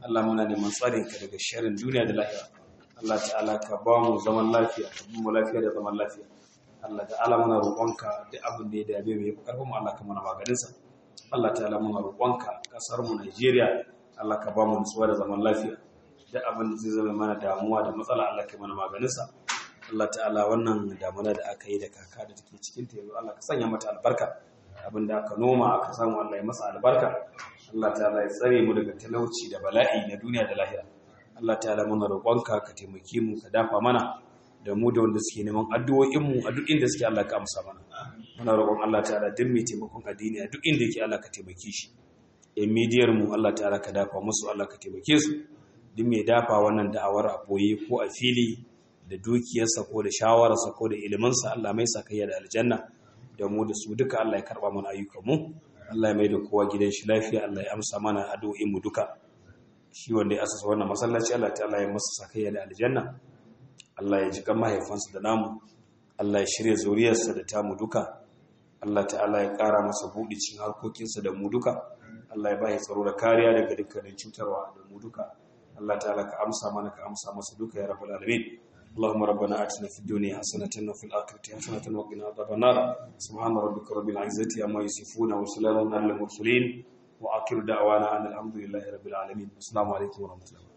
Allah muna neman tsarin ka daga sharrin duniya da lahira Allah ta'ala ka ba mu zaman lafiya ka bi mu lafiya da zaman lafiya Allah ta'ala muna roƙonka duk abin da ya dame mu ya fi ƙarfin mu Allah ka mana maganin sa Allah ta'ala muna roƙonka kasar mu Najeriya Allah ka ba mu nutsuwa da zaman lafiya duk abin da zai zama mana damuwa da matsala Allah ka mana maganin sa Allah ta'ala wannan damuna da aka yi da kaka da take cikin ta yanzu Allah ka sanya mata albarka abinda aka noma aka samu Allah ya masa albarka Allah ta'ala ya tsare mu daga talauci da bala'i na duniya da lahira Allah ta'ala muna roƙonka ka taimake mu ka dafa mana da mu da wanda suke neman addu'o'in mu a duk inda suke Allah ka amsa mana muna roƙon Allah ta'ala duk mai taimakon addini a duk inda yake Allah ka taimake shi in midiyar mu Allah ta'ala ka dafa musu Allah ka taimake su duk mai dafa wannan da'awar a boye ko a fili da dukiyarsa ko da shawararsa ko da iliminsa Allah mai sakayya da aljanna da mu da su duka Allah ya karba mana ayyukanmu Allah ya mai da kowa gidan shi lafiya Allah ya amsa mana addu'o'in mu duka shi wanda ya asasa wannan masallaci Allah ta'ala ya masa sakayya da aljanna Allah ya ji kan mahaifansa da namu Allah ya shirya zuriyarsa da tamu duka Allah ta'ala ya ƙara masa buɗi cikin harkokinsa da mu duka Allah ya bai tsaro da kariya daga dukkanin cutarwa da mu duka Allah ta'ala ka amsa mana ka amsa masa duka ya rabbal alamin اللهم ربنا آتنا في الدنيا حسنة وفي الآخرة حسنة وقنا عذاب النار سبحان ربك رب العزة عما يصفون وسلام على المرسلين وآخر دعوانا أن الحمد لله رب العالمين السلام عليكم ورحمة الله